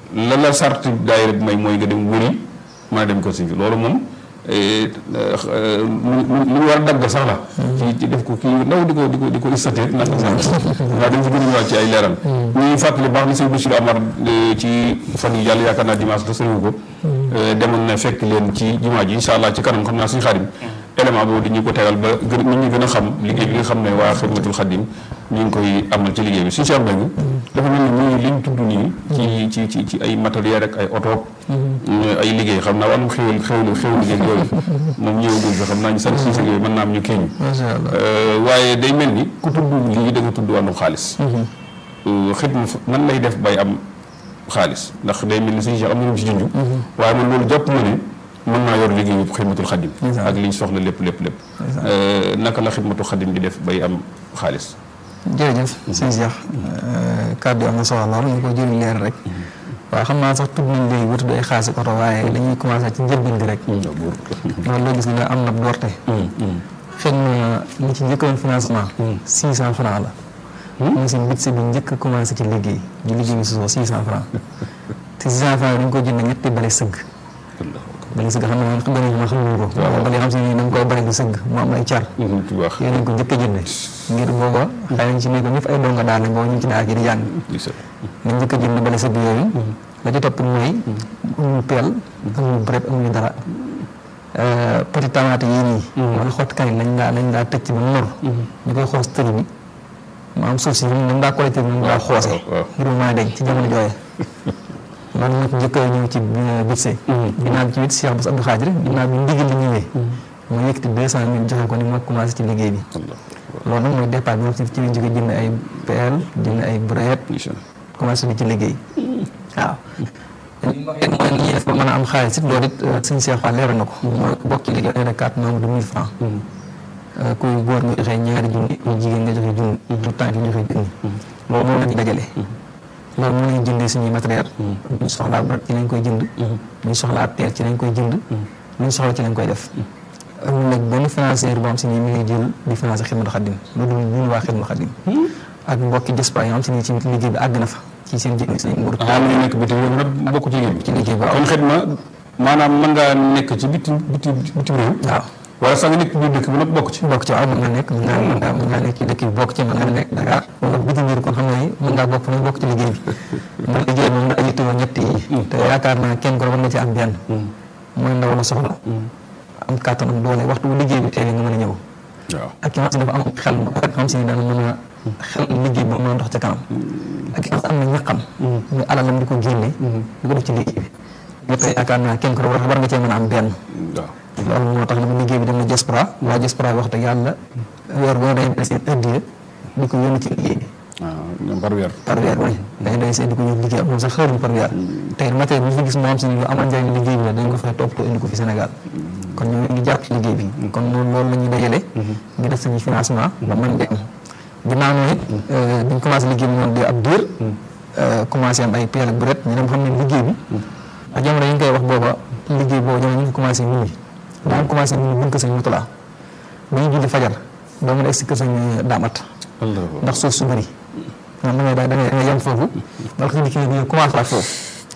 la la sart daayira bi may mooy nga dem wëri mën a dem ko sëñ bi loolu moom lu war a dagg sax la ci ci def ko kii ndaw di ko di ko di ko istaté nag sax waaw dañ ci gën a ñëwaat ci ay leeral ñuy fàttali baax na sëñ Bachir Amar ci fan yi jàll yaakaar naa dimanche da sëriwu ko demoon na fekk leen ci jumaa ji incha allah ci kanam xam naa suñu xaadim élément boobu di ñu ko tegal ba gën nit ñi gën a xam liggéey bi nga xam ne waa xidmatul xadim ñu ngi koy amal ci liggéey bi suñu Cheikh Mbengue dafa mel ni muy liñ tudd nii ci ci ci ci ay matériel rek ay oto ay liggéey xam naa wàllum xéwal xéwlu xéwlu liggéey yooyu moom ñëwagul fi xam naa ñu sant si liggéey mën naa am ñu kéeñu waaye day mel ni ku tudd lii da nga tudd wàllum xaalis xidma nan lay def bay am xaalis ndax day mel ni suñu Cheikh am na ñu ci junj waaye man loolu jàpp ma ne mën naa yor liggéeyu xidmatul xadim ak liñ soxla lépp lépp lépp naka la xidmatul xadim di def bay am xaalis jërëjëf sëñ Cheikh kàddu yi am na solo lool ñu ko jëriñ leer rek waaw xam naa sax tudd nañ léegi wut day xaasi oto waaye dañuy commencé ci njëlbeen gi rek loolu loo gis nga am na doorte xëy na li ci njëkkoon financement six cent franc la mu si bit si bi njëkk commencé ci liggéey ñu liggéey bi sosoo six cent franc te six cent franc dañ ko jënd ñetti bale sëgg bale sëgg xam ne moom xam nañ ma xamuñu ko bale xam si ni dañ koy bale di sëgg mu am ay car yooyu nañ ko njëkk a jënde ngir booba xëy nañ ci nekk ñëpp ay donga daal booba ñu ci daal yi di jàng nañ njëkk a jënd bale sëgg yooyu la ci topp mooy amuñu peel amuñu brep amuñu dara petit tomate yii nii wala xott kañ lañ daa lañ daa tëcc ba nor ñu koy xoos tëri bi mu am suuf si ñu daa collecté ñu daa xoose ngir mu mën a deñ ci jamono jooye loolu nag njëkk a ñëw ci bitse ginnaaw bi ci wit Cheikh Bass Abdou Khadir ginnaaw bi ndigal li ñëwee moo yëkkati deux cent mille joxe ko ni moo commencé ci liggéey bi loolu nag mooy départ bi moom ci ci lañ jóge jënd ay peel jënd ay brouette commencé bi ci liggéey waaw li ma waxee mooy li ñuy def ba mën a am xaalis it loolu it suñu Cheikh Fall leeral na ko mooy bokk ci liggéey de carte membre de mille francs kuy góor nga joxe ñaari junni kuy jigéen nga joxe junni tout temps nga joxe junni loolu moom la ñu dajale loolu mën nañu jëndee suñuy matériel buñ soxlaa brat ci lañ koy jënd buñ soxlaa peel ci lañ koy jënd luñ soxla ci lañ koy def amul nag benn financier boo xam si nii mi ngi jël di financer Xidmatul Xadim lu dul ñun waa Xidmatul Xadim ak mbokki diaspora yoo xam si nii ci liggéey bi àgg na fa ci seen jënd seen nguur ah mu nekk bitim réew nag bokk ci liggéey bi ci liggéey bi kon xidma maanaam mën ngaa nekk ci bitim bitim bitim réew waaw wala sax nga nekk biir dëkk bi nag bokk ci bokk ci waaw mën nga nekk mën ngaa mën ngaa mën ngaa nekk ci dëkk bi bokk ci mën nga nekk Dakar wala bitim réew kon xam nga ni mën ngaa bokk nañ bokk ci liggéey bi ndax liggéey moom daa yittewoo ñett yi te yaakaar naa kenn ko war na ci am benn mooy ndaw la soxla am kàttanam doole waxtu bu liggéey bi teewee nga mën a ñëw waaw ak ki nga xam si dafa am xel mu rafet xam si ni dana mën a xel liggéey bi mën a dox ca kanam ak ki nga xam am na ñaqam muy alalam di ko génne di ko def ci liggéey bi ñëpp yaakaar naa kenn ko war war nga cee mën a am benn waaw loolu moo tax li mu liggéey bi dem na diaspora waa diaspora bi wax dëgg yàlla weer boo day day seen addiya di ko yónni ci liggéey bi waaw ñoom par weer par weer bi dañ day seen di ko yónni liggéey am moom sax xëruñ par weer tey matériel bi fi gis moo am si ni lu amal njëriñ liggéey bi la dañ ko fay toppatoo indi ko fi Sénégal kon ñoo ngi jàpp ci liggéey bi kon loolu loolu la ñuy dajale ngi def suñu financement ba mën di am ginnaaw noonu it biñ commencé liggéey bi noonu di ab diir commencé am ay peel ak buret ñu dem xam ne liggéey bi ak jamono yi ñu koy wax booba liggéey boobu jamono ñu ngi commencé minuit daa commencé minuit buñ ko sañ mutulaa ba ñu julli fajar doo mën a egg si kër sañ daamat ndax suuf su bëri moom da ngay da ngay da ngay yem foofu wala ko kii bi commencé waat foofu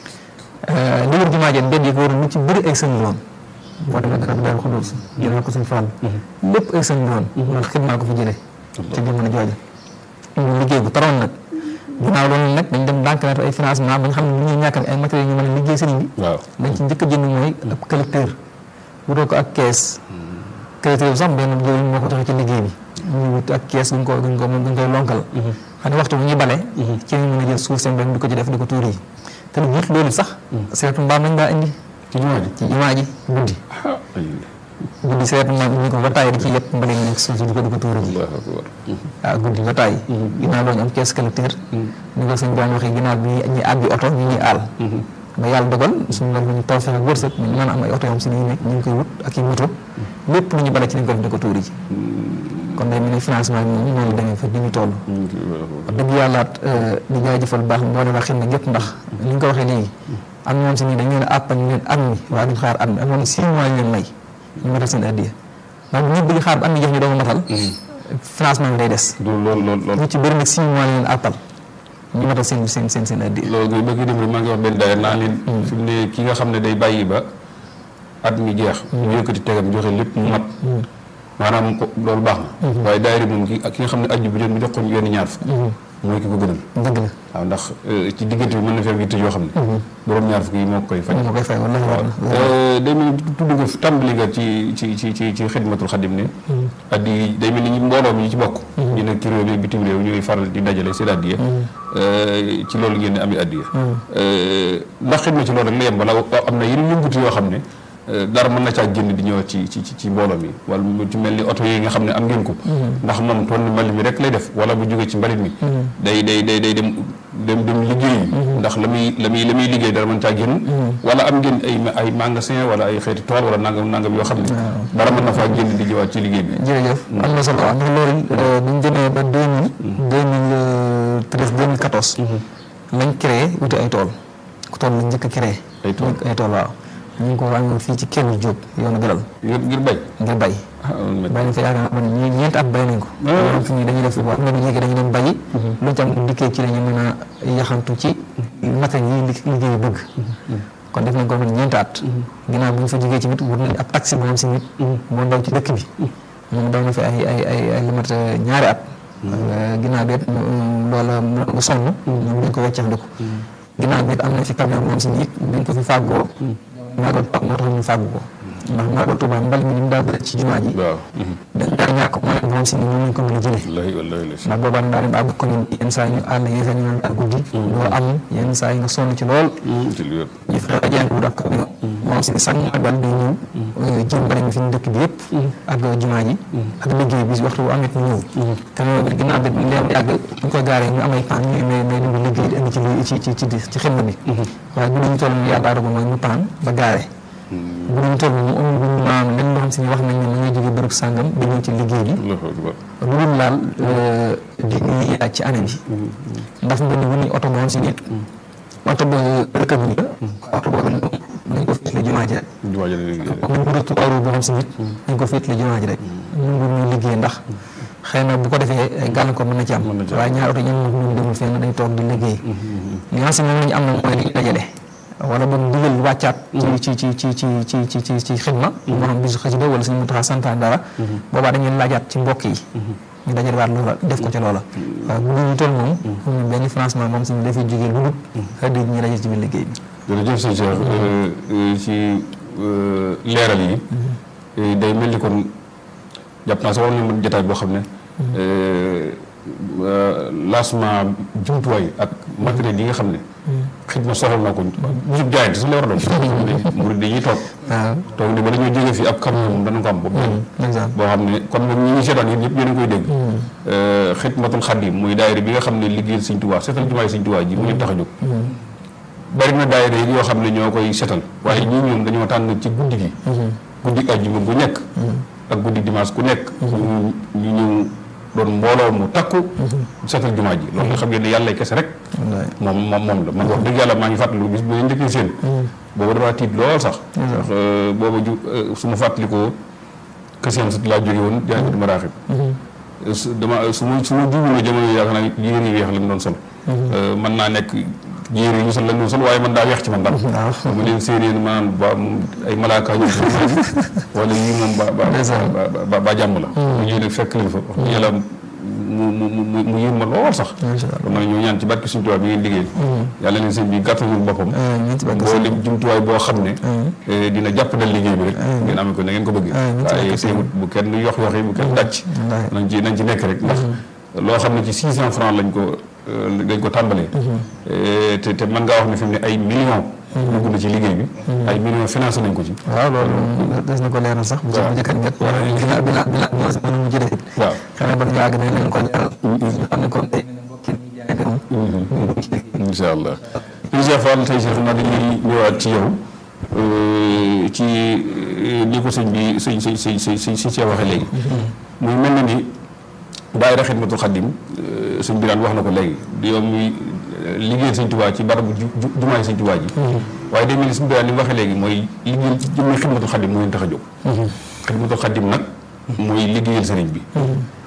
li wër jumaa jeen mbedd yi ko waroon lu ci bëri ay sëñ loon boo demee dara daal xudóos jëlee ko suñ fàll lépp ay sëñ loon loolu xidmaa ko fi jëlee ci jamono jooju ñu liggéey bu taroon nag ginnaaw loolu nag dañ dem banque na ay financement ba nga xam ne lu ñuy ñàkk ay matériels ñu mën a liggéey sëriñ bi waaw dañ ci njëkk a jënd mooy ab collecteur wutoo ko ak kees collecteur bi sax benn jëriñ moo ko joxe ci liggéey bi ñu wut ak kees duñ ko duñ ko duñ koy lonkal xam ne waxtu bu ñuy bale ci lañ mën a jël suuf seen benn di ko ci def di ko tuur yi te lu wut loolu sax seetu mbaam nañ daa indi ci jumaa ji ci jumaa ji guddi guddi seetu mbaam ñu ko ba tàyyi di ci yëpp mbale ñu nekk suuf si di ko di ko tuur ji Allahu akbar waaw guddi ba tàyyi ginnaaw loolu ñu am kees collecteur ñu ko sëñ baan waxee ginnaaw bi ñuy àbbi oto ñu ñuy aal ba yàlla dogal suñu loolu ñu taw fexe wërsëg ñu mën a am ay oto yoo xam si ni nekk ñu ngi koy wut ak i moto lépp lu ñu bale ci lañ ko def di ko tuuri ji kon day mel ni financement bi moom noonu la demee fa di ñu toll wax dëgg yàllaat di jaajëfal baax mboole waa xel na ñëpp ndax ni ñu ko waxee léegi am ñoom si nii dañ leen a àppal leen at mi waaye duñ xaar at mi amoon six mois ñu leen may ñu matal seen addiya ndax bu ñëpp bëgg xaar ba at mi jeex ñu doog a matal financement bi day des loolu loolu loolu ñu ci bëri nag six mois leen àppal ñu matal seen seen seen seen addi loolu ngay bëgg dem maa ngi wax benn daayira naa leen fi mu ne ki nga xam ne day bàyyi ba at mi jeex mu yëkkati tegam joxe lépp mu mat maanaam ko loolu baax na waaye daayira moom ki ki nga xam ne ajju bi jot mu jox ko yenn ñaar fukk mooy ki ko gënal dëgg la waaw ndax ci diggante bi mën na fi am yitte yoo xam ne borom ñaar fukk yi moo koy faj moo koy fay wala day mel ni tudd nga tàmbali nga ci ci ci ci ci xidmatul xadim ne addi yi day mel ni ñu mbooloo mi ci bokk ñu nekk ci réew mi bitim réew ñuy faral di dajale seen addiya ci loolu ngeen di amee addiya ndax xidma ci loolu rek la yem wala am na yeneen yëngutu yoo xam ne dara mën na caa génn di ñëw ci ci ci mbooloo mi wala mu ci mel ni oto yi nga xam ne am ngeen ko ndax moom toon mbalit mi rek lay def wala bu jógee ci mbalit mi day day day day dem dem dem liggéey ndax la muy la muy la muy liggéey dara mën caa génn wala am ngeen ay ay magasin wala ay xeeti tool wala nangam nangam yoo xam ne dara mën na faa génn di ñëwaat ci liggéey bi jërëjëf am na solo ndax loolu buñ demee ba deux mille deux mille treize deux mille quatorze lañ créé wuti ay tool ku tool lañ njëkk a créé ay tool ay tool waaw ñu ngi ko wàññi fii ci kenn Jóob yoonu Galal ngir ngir bay ngir bay bay nañ fa yaakaar man ñi ñeenti at bay nañ ko ñoom fi ñi dañuy def waaw am na ñu dañu dem bayi lu ci am dikkee ci la ñu mën a yaxantu ci matériel yi liggéey bëgg kon def nañ ko man ñeenti at ginnaaw bu ñu fa jógee ci nit wut nañ ab taxi boo xam si nit moo ndaw ci dëkk bi moom daw na fi ay ay ay ay lu mat ñaari at ginnaaw bi loola mu sonn ñoom dañ ko weccax di ko ginnaaw bi am na fi camion moom si nit dañ ko fi fàggoo maagal Tuuba moo tax ñu fàggu ko ndax maagal Tuuba mbal mi ni mu daa bëri ci jumaa ji waaw dañ daa ñàkk mooy moom si ni ñoom lañ ko mën a jëlee wallahi wallahi la ndax boobaa daa dem ba àgg ko ni yenn saa yi ñu àll yenn saa yi ñu naan daal guddi doo am yenn saa yi nga sonn ci lool ci lu wér ñu fexe ba jàng wut ak camion moom si sax magal day ñëw jëm bari mi fi ñu dëkk bi yëpp ak jumaa ji ak liggéey bi waxtu bu amet mu ñëw camion bi ginnaaw bi leen yàgg ñu koy gaaree ñu am ay paan ñu may may indi liggéey di indi ci ci ci ci ci xidma bi waaye bu ñu toll yàlla dogal mooy ñu paan ba gaaree bu ñu toll mu amul bu ñu maanaam lenn loo xam si ne wax nañ ne mu ngi jóge bërëb sàngam di ñëw ci liggéey bi Allahu akbar lu dul laal di ñuy laaj ci année bi ndax mu ne bu ñuy oto moom si nit oto ba rëkk bi la oto boobu nañ ko féetale jumaa ji rek jumaa ji la liggéey mu ngi rëttu aru boo xam si nit nañ ko féetale jumaa ji rek ñu ngi ñu liggéey ndax xëy na bu ko defee gàllankoor mën na ci am Mën na ci am. waaye ñaari oto ñoom ñoom demul fenn day toog di liggéey li nga xam si moom la ñu am na mooy li ñu dajale wala boog ndigal wàccaat ci ci ci ci ci ci ci ci ci xidma moo xam bisu xasida wala suñu mutaxa santaan dara boobaa dañuy laajaat ci mbokk yi ñu dajale waat loola def ko ca loola waaye bu ñu toll moom ñu benn financement moom suñu dafay jógee lu dul xëy ñu dajale ci biir liggéey bi jërëjëf sëñ Cheikh ci leeral yi day mel ni kon jàpp naa sax war nañu mën jotaay boo xam ne lancement jumtuwaay ak matériel yi nga xam ne xidma soxal na ko bisub jaayante sax la war a doon murid dañuy toog waaw toog ne bala ñoo jógee fii ab camion moom dana ko am boobu exemple boo xam ne kon moom ñi ngi seetaan yéen ñëpp yéen a ngi koy dégg xidmatul xadim muy daayira bi nga xam ne liggéeyal sëñ Tuubaa seetal jumaay sëñ Tuubaa ji mu leen tax a jóg bari na daayira yi yoo xam ne ñoo koy setal waaye ñii ñoom dañoo tànn ci guddi gi guddi àjjuma bu nekk ak guddi dimanche ku nekk ñu ñu ñëw doon mbooloo mu takku setal jumaa ji loolu nga xam ngeen ne yàlla kese rek wallaay moom moom moom la man wax dëgg yàlla maa ngi fàttaliku bis bu ma njëkkee seen booba damaa tiit lool sax ndax booba ju su ma fàttalikoo këseen sut laa jóge woon jaay di maraaxib su dama su ma su ma juumuloo jamono yi yaakaar naa yére yu weex lañ doon sol mën naa nekk yére yi ñu sol lañ doon sol waaye man daa weex ci man daal ma leen séeréer maanaam ba moom ay malaaka ñu wala yii moom ba ba ba- ba ba jàmm la mu ñëw nag fekk leen fa wax dëgg yàlla mu mu mu mu yéem ma lool sax macha allah dama ne ñoo ñaan ci barke suñu tubaab bi ngeen liggéey yàlla leen sëñ bi gàttalul boppam ñeent ci boo lim jumtuwaay boo xam ne eh, dina jàppandal liggéey bi rek ngeen amee ko na ngeen ko bëggee amiin ci waaye barke teewut bu kenn yox yoxi bu kenn dàcc wallaahi. nañ ci nañ ci nekk rek ndax loo xam ne ci six cent francs lañ ko eh, lañ ko tàmbalee Eh, te te mën ngaa wax ne fi mu ne ay millions dugg na ci liggéey bi ay millions financé nañ ko ci waaw loolu des na ko leeral sax bu ci bu njëkkat ñett wala bina bina bina mën mu jëlee waaw xëy na ba ñu àgg nañ leen ko leeral xam ne kon tey mbokki ñi jaay moom incha allah incha fall tey si xam naa dañuy ñëwaat ci yow euh, ci euh, ni ko sëñ bi sëñ sëñ sëñ sëñ sëñ si cee waxee léegi muy mel na ni daayira xidmatul xaddim euh, sëñ bi daan wax na ko léegi di yow muy euh, liggéeyal sëñ Tuubaa ci barabu ju ju jumaay sëñ Tuubaa ji waaye day mel ni sëñ bi daan li mu waxee léegi mooy liggéeyal ci jëmmi xidmatul xaddim moo leen tax a jóg xidmatul xaddim nag mooy liggéeyal sëriñ bi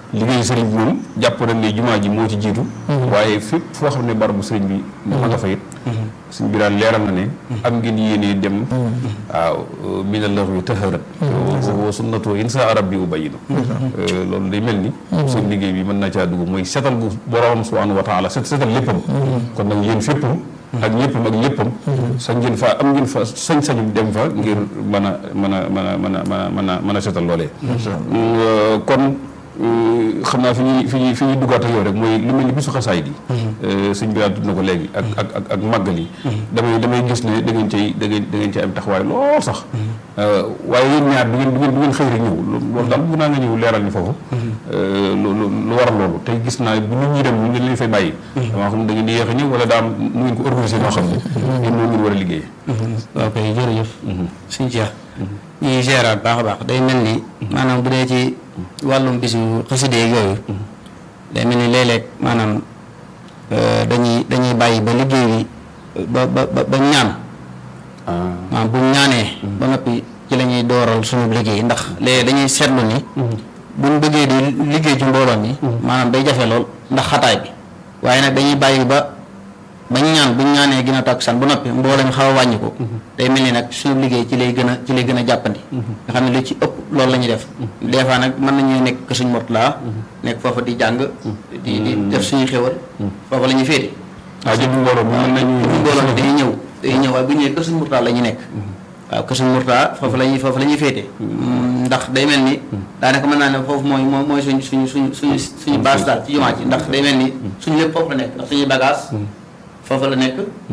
liggéey sëriñ bi moom jàpp nañ ne jumaa ji moo ci jiitu waaye fépp foo xam ne barabu sëriñ bi ma nga fa it sëriñ bi daal leeral na ne am ngeen yéene dem waaw mina laxwi taharat wa sunnatu insa arab bi ubayinu loolu day mel ni seen liggéey bi mën na caa dugg mooy setal bu borom subhanahu wa taala set setal léppam kon nag yéen féppam ak ñëppam ak léppam sañ ngeen fa am ngeen fa sañ-sañu dem fa ngir mën a mën a mën a mën a mën a mën a mën a setal loolee kon xam naa fi ñuy fi ñuy fi ñuy duggaat ak yow rek mooy lu mel ni bisu xasaay di sëñ bi daal tudd na ko léegi ak ak ak ak màggal yi damay damay gis ne da ngeen cay da ngeen da ngeen cay am taxawaay lool sax waaye yéen ñaar du ngeen du ngeen du ngeen xëy rek ñëw loolu daal bëgg naa nga ñëw leeral ni foofu lu lu waral loolu tey gis naa bu nit ñi dem ñu leen fay bàyyi damaa xam ne da ngeen di yéex a ñëw wala daa am nu ngeen ko organisé noo xam ne yéen noonu ngeen war a liggéey waaw kay jërëjëf suñ Cheikh ñuy géraat baax a baax day mel ni maanaam bu dee ci wàllum bisu xaside yooyu day mel ni léeg-léeg maanaam dañuy dañuy bàyyi ba liggéey bi ba ba ba ñaan maanaam bu ñaanee ba noppi ci la ñuy dooral suñu liggéey ndax léegi dañuy seetlu ni buñ bëggee di liggéey ci mbooloo mi maanaam day jafe lool ndax xataay bi waaye nag dañuy bàyyi ba bañ ñaan buñ ñaanee gën a takkusaan ba noppi mbooloo mi xaw a wàññi ko day mel ni nag suñu liggéey ci lay gën a ci lay gën a jàppandi nga xam ne lu ci ëpp loolu la ñuy def des fois nag mën nañu nekk que suñ Mourtala nekk foofa di jàng di di def suñuy xéwal foofa la ñuy féete ah jënd mbooloo mi mën nañu mbooloo mi dañuy ñëw dañuy ñëw waaye bu ñëwee kër suñ Mourtala la ñuy nekk waaw kër suñ Mourtala foofu la ñuy foofu la ñuy féete ndax day mel ni daanaka mën naa ne foofu mooy mooy mooy suñ suñu suñu suñu suñu base daal ci jumaa ji ndax day mel ni suñu lépp foofu la nekk ndax suñuy bagage foofu la nekk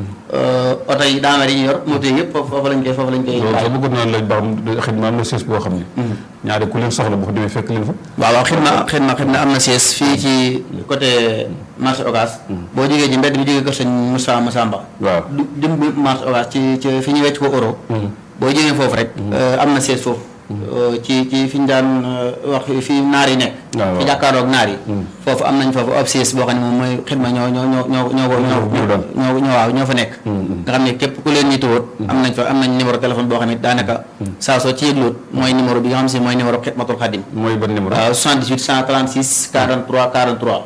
oto yi daamar yi ñu yor moto yi yëpp foofu foofu lañ koy foofu lañ koy loolu sax bëggoon naa laaj ba xam xidma am na siis boo xam ne ñaari ku leen soxla boo ko demee fekk leen fa waaw waaw xidma xidma xidma am na siis fii ci côté marché Ocass boo jógee ci mbedd bi jógee kër sëñ Moussa Massamba waaw du jëm bi marché Ocass ci ci fi ñu wecc ko euro boo jógee foofu rek am na siis foofu ci ci fi ñu daan wax fi naar yi nekk fi jàkkaaroog naar yi foofu am nañ foofu ab siis boo xam ne moom mooy xidma ñoo ñoo ñoo ñoo ñoo ko ñoo ñoo waaw ñoo fa nekk nga xam ne képp ku leen ñituwoot am nañ fa am nañ numéro téléphone boo xam ne daanaka saa soo ci yëgloot mooy numéro bi nga xam si mooy numéro xidmatul xadim mooy ban numéro waaw 78 136 43 43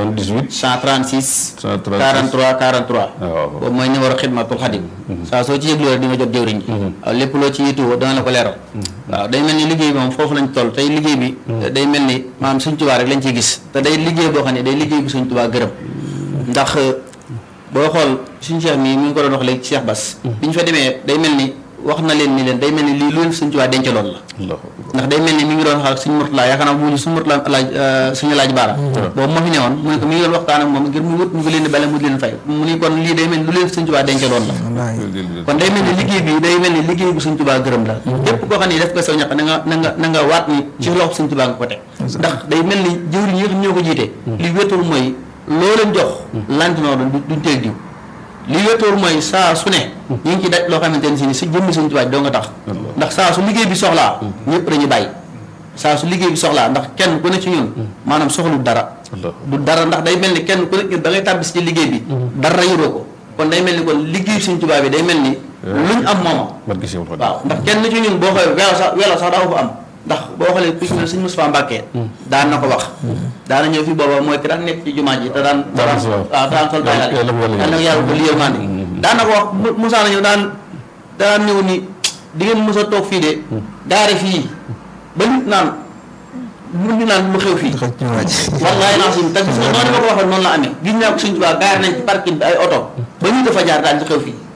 78 136 43 43 boobu mooy numéro xidmatul xadim saa soo ci yëgloo rek di nga jot jëwriñ ji waaw lépp loo ci yituwoo dana la ko leeral waaw day mel ni liggéey bi moom foofu lañ toll tey liggéey bi day mel ni maanaam suñ tubaa rek lañ ciy gis te day liggéey boo xam ne day liggéey bu suñ tubaa gërëm ndax boo xool suñ cheikh mi mi ngi ko doon wax léegi ci Cheikh Bass bi ñu fa demee day mel ni wax na leen ni leen day mel ni lii lu leen suñ tubaa denc loolu la ndax day mel ni mi ngi doon wax ak suñ Murtala yaakaar naa bu ñu suñ Murtala laaj suñu laaj baara boobu moo fi newoon mu ne ko mi ngi doon waxtaan ak moom ngir mu wut mu ngi leen di bale mu di leen fay mu ni kon lii day mel ni lu leen suñ tubaa denc loolu la kon day mel ni liggéey bi day mel ni liggéey bu suñ tubaa gërëm la képp koo xam ne def ko saw ñaq na nga na nga na nga waat ni ci loxo suñ tubaa nga ko teg ndax day mel ni jëwriñ yi nga xam ñoo ko jiite li wétul mooy loo leen jox lantinoo doon duñ teeg diw li wétoor mooy saa su ne ñu ngi ci daj loo xamante ne si ni si jëmmi suñ tubaab doo nga tax ndax saa su liggéey bi soxlaa ñëpp dañuy bàyyi saa su liggéey bi soxlaa ndax kenn ku ne ci ñun maanaam soxlu dara du dara ndax day mel ni kenn ku ne da ngay tàbbis ci liggéey bi dara yoroo ko kon day mel ni kon liggéey suñ tubaab bi day mel ni luñ am mooma waaw ndax kenn ci ñun boo xoolee welo sax welo sax daa ko am ndax boo xoolee ku ci mel suñ Moustapha Mbacke daan na ko wax daana ñëw fi booba mooy ki daan nekk ci jumaa ji te daan daan waaw daan sol bayal yal na yàlla ko liyal mandi daan na ko wax Moussa na ñëw daan daan ñëw ni di ngeen mos a toog fii de gaare fii ba nit naan mun ñu naan lu xew fii wallaay naa suñ te gis nga noonu ma ko waxee noonu la amee gis naa ko suñ tubaab gaare nañ ci parking bi ay oto ba ñu dafa jaar daan ci xew fii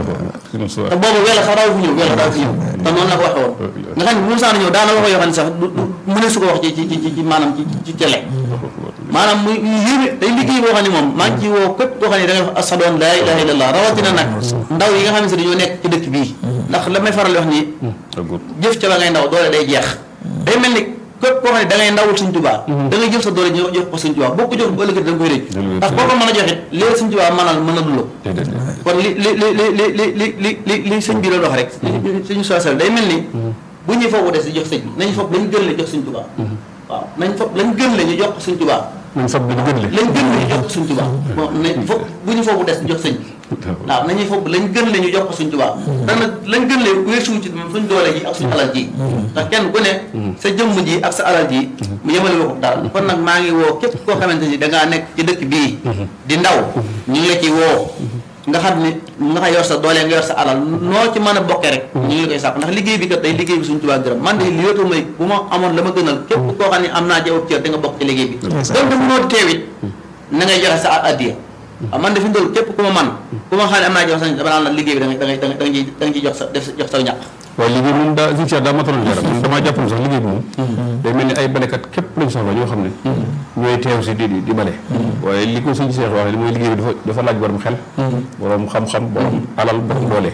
te boobu wela sax daaw fi ñëw wela daaw fi ñëw te noonu la ko waxee woon nga xam ne bu Moussa na ñëw daana wax yoo xam ne sax du mu ne su ko wax ci ci ci ci maanaam ci ci télé maanaam muy yéeme day liggéey boo xam ne moom maa ngi ci woo képp koo xam ne da ngay wax ashadu an laa ilaha illallah rawatina nag ndaw yi nga xam ne si dañoo nekk ci dëkk bii ndax la may faral wax ni jëf ca ba ngay ndaw doole day jeex day mel ni képp koo xam ne da ngay ndawul Sëñ Tuubaa da ngay jël sa doole ñu jox ko Sëñ Tuubaa boo ko jox bu ëllëgati da nga koy rëcc parce que boo ko mën a joxit léegi Sëñ Tuubaa mënal mën a duloo kon li li li li li li li li li sëñ bi doon wax rek suñu soosal day mel ni bu ñuy foofu des di jox sëñ bi nañ foog lañ gën la jox Sëñ Tuubaa waaw nañ foog lañ gën la ñu jox ko Sëñ Tuubaa nañ foog bi gën le lañ gën la ñu jox ko Sëñ Tuubaa bon nañ foog bu ñu foofu des di jox sëñ bi waaw nañuy foog lañ gën le ñu jox ko suñ tubaab dana lañ gën le weesuwu ci suñ doole ji ak suñ alal ji ndax kenn ku ne sa jëmm ji ak sa alal ji mu yemale ko dara kon nag maa ngi woo képp koo xamante ni dangaa nekk ci dëkk bii di ndaw ñu ngi la ci woo nga xam ne nga xa yor sa doole nga yor sa alal noo ci mën a bokkee rek ñu ngi la koy sàpp ndax liggéey bi kat day liggéey bi suñ tubaab gërëm man de li wéetu may bu ma amoon la ma gënal képp koo xam ne am naa jawab cër da nga bokk ci liggéey bi donc mënoo teewit na ngay joxe sa addiya waaw man de fi mu toll képp ku ma man ku ma xam ne am naa jox sa dama naan la liggéey bi da ngay da ngay da nga ciy da nga ciy jox sa def jox sa ñàq waaye liggéey moom daa si daa mataloon yaram man damaa jàpp sax liggéey bi moom day mel ni ay balekat képp lañ soxla ñoo xam ne ñooy teew si di di bale waaye li ko suñu seex waxee li mooy liggéey bi dafa dafa laaj borom xel borom xam-xam borom alal borom doole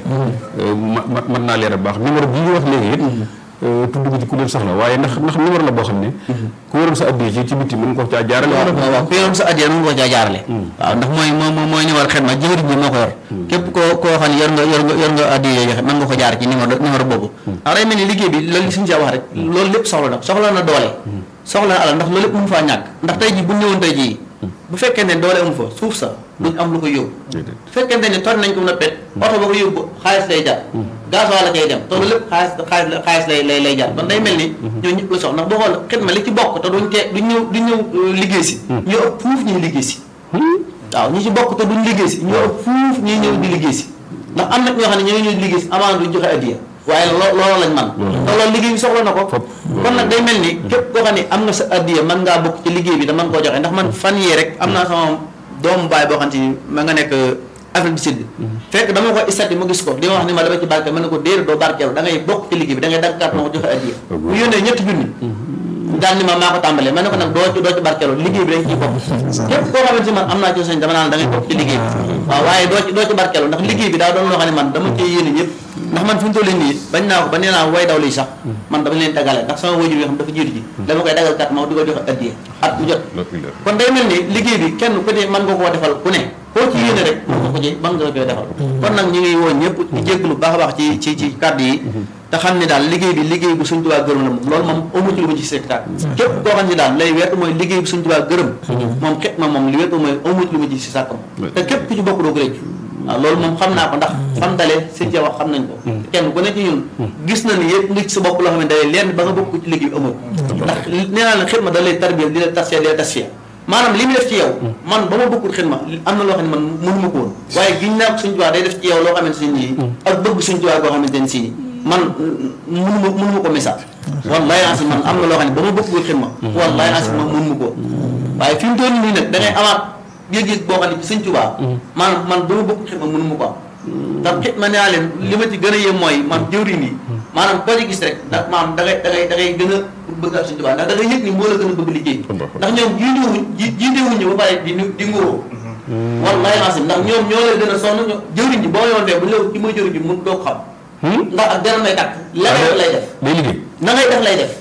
ma mën naa leeral baax numéro bi ñu wax léegi it tudd ko ci ku leen soxla waaye ndax ndax numéro la boo xam ne ku yoroon sa addiya ci ci bitti mën nga ko caa jaarale waaw waaw ku yoroon sa addiya mën nga ko caa jaarale waaw ndax mooy moo mooy numéro xidma jëwriñ bi moo ko yor képp koo koo xam ne yor nga yor nga yor nga addiya joxe mën nga ko jaar ci numéro numéro boobu ndax day mel ni liggéey bi loolu li suñu saa wax rek loolu lépp soxla na soxla na doole soxla na alal ndax loolu lépp mënu faa ñàkk ndax tey jii bu ñëwoon tey jii bu fekkente ne doole amu fa suuf sa duñ am lu ko yóbbu bu fekkente ne tor nañ ko mën a pet oto ba ko yóbbu xaalis lay jar gasoil la cay dem te loolu lépp xaalis xaalis xaalis lay lay lay jar kon day mel ni ñoo ñëpp la soxla ndax boo xool xidma li ci bokk te duñ tee duñ ñëw duñ ñëw liggéey si ñoo ëpp fuuf ñuy liggéey si waaw ñi ci bokk te duñ liggéey si ñoo ëpp fuuf ñuy ñëw di liggéey si ndax am na ñoo xam ne ñoo ñëw di liggéey si amaana duñ joxe addiya waaye loo loolu lañ man te loolu liggéey bi soxla na ko kon nag day mel ni képp koo xam ne am nga sa addiya mën ngaa bokk ci liggéey bi da mën koo joxe ndax man fan yii rek am naa sama doomu baay boo xam ni ma nga nekk Afrique du Sud fekk dama ko istati ma gis ko di ma wax ni ma dama ci barke mën na ko déedéet doo barkeelu da ngay bokk ci liggéey bi da ngay dagg carte ma ko joxe addiya bu yónnee ñetti junni daal ni ma maa ko tàmbalee ma ne ko nag doo ci doo ci barkeelu liggéey bi dañ ciy bokk képp koo xamante ni man am naa ci sañ dama naan da ngay bokk ci liggéey bi waaw waaye doo ci doo ci barkeelu ndax liggéey bi daa doon loo xam ne man dama cee yéene ñëpp ndax man fi mu toll nii bañ naa ko ba nee naa way daw lii sax man dama leen dagale ndax sama wajur yoo xam dafa jiitu ji dama koy dagal kat ma di ko joxe addiya at mu jot kon day mel ni liggéey bi kenn ku ne mën nga koo defal ku ne koo ci yéene rek mën nga ko ci mën nga koy defal kon nag ñu ngi woo ñëpp di jégglu baax a baax ci ci ci kàddu yi te xam ne daal liggéey bi liggéey bu suñ tubaa gërëm la moom loolu moom amu ci lu ma ci seetaat képp koo xam ne daal lay wetu mooy liggéey bu suñ tubaa gërëm moom xet ma moom li wetu mooy amu ci lu ma ci si sàkkam te képp ku ci bokk doo ko réccu waaw loolu moom xam naa ko ndax fam dalee sëñ wax xam nañ ko kenn ku ne ci ñun gis na ni yëpp nga ci sa bopp loo xam ne dalee leen ba nga bokk ci liggéey bi amul ndax nee naa la xet ma da lay tarbiya di la tasfiya di la tasfiya maanaam li mu def ci yow man ba ma bokkul xidma am na loo xam ne man mënuma ko woon waaye giñ naa ko suñ tubaab day def ci yow loo xamante ne nii ak bëgg suñ tubaab boo xamante ne si man mënuma mënuma ko message wallahi ansi man am na loo xam ne ba ma bokkul xidma wallahi ansi man mënuma ko waaye fi mu toll nii nag da ngay amaat yëg-yëg boo xam ne ci suñ tubaab maanaam man ba ma bokkul xidma mënuma ko am ndax xidma nee naa leen li ma ci gën a yem mooy man jëwriñ yi maanaam koo ci gis rek ndax maanaam da ngay da ngay da ngay gën a bëgg ak suñu tubaab ndax da ngay yëg ni moo la gën a bëgg liggéey ndax ñoom jiitewuñ jiitewuñu ba pare di di ngóoroo wallahi asim ndax ñoom ñoo lay gën a sonn ñoo jëwriñ ji boo yoondee bu léew ci mooy jëwriñ ji mun doo ko xam ndax ak dara may tàkk la ngay lay def day liggéey na ngay def lay def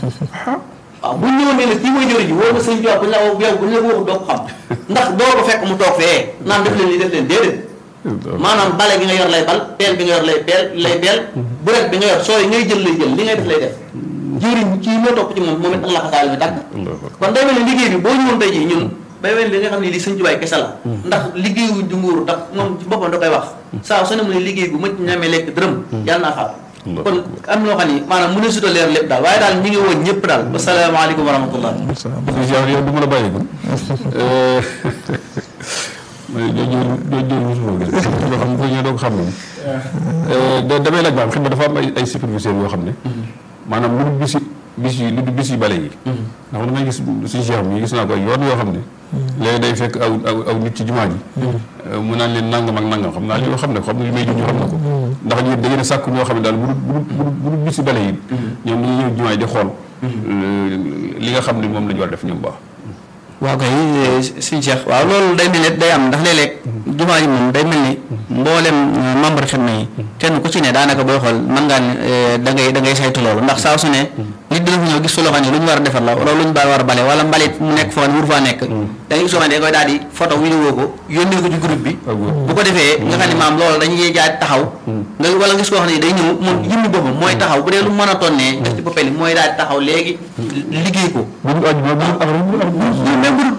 waaw bu ñëwoon ne la kii mooy jëwriñ ji woo na sëñ Tuubaa bu ñu la yow bu ñu la ko wax doo ko xam ndax doo ko fekk mu toog fee naan def leen li def leen déedéet maanaam bale gi nga yor lay bal peel bi nga yor lay peel lay peel buret bi nga yor sooy ngay jël lay jël li ngay def lay def jëwriñ kii moo topp ci moom moom it ak la xasaal bi tàgg kon day mel ni liggéey bi boo ñëwoon tey jii ñun bay mel li nga xam ne li sëñ Tuubaa kese la ndax liggéeyu di nguuru ndax moom ci boppam da koy wax saa su ne mu ne liggéey bu mëcc ñamee lekk dërëm yàlla naa xam kon am loo xam ni maanaam mu ne suta leer lépp daal waaye daal ñi ngi woon ñëpp daal wasalaamaaleykum wa rahmatullah yow du ma la bàyyi kon mooy jooju jooju mosuma gis loo xam ko ñëw doo ko xam moom damay laaj maanaam xidma dafa am ay ay superviseurs yoo xam ne maanaam lu dul bisi bis yi lu dul bis yi bale yi ndax damay gis suñu cheikh mi gis naa ko ay yoon yoo xam ne léegi day fekk aw aw aw nit ci jumaa ji mu naan leen nangam ak nangam xam naa li xam ne ko xam ne li may junj xam na ko ndax ñu da ngeen a sàkk ñoo xam ne daal bu bu bu bu bis yi bale yi ñoom dañuy ñëw jumaa ji di xool li nga xam ne moom la ñu war a def ñoom baax waaw kay suñu Cheikh waaw loolu day mel ni day am ndax léeg-léeg jumaa ji moom day mel ni mboolem membre xidma yi kenn ku ci ne daanaka booy xool mën ngaa ne da ngay da ngay saytu loolu ndax saa su ne nit dina fa ñëw gis fa loo xam ne lu ñu war a defar la wala lu ñu war a bale wala mbalit mu nekk foo xam ne wur faa nekk da ngay gis loo xam ne da koy daal di photo vidéo ko yónnee ko ci groupe bi bu ko defee nga xam ne maam loolu dañuy jaay taxaw nga wala gis koo xam ne day ñëw moom jëmmi boppam mooy taxaw bu dee lu mën a tonnee def ci boppam mooy daal di taxaw léegi liggéey ko même bu dul bu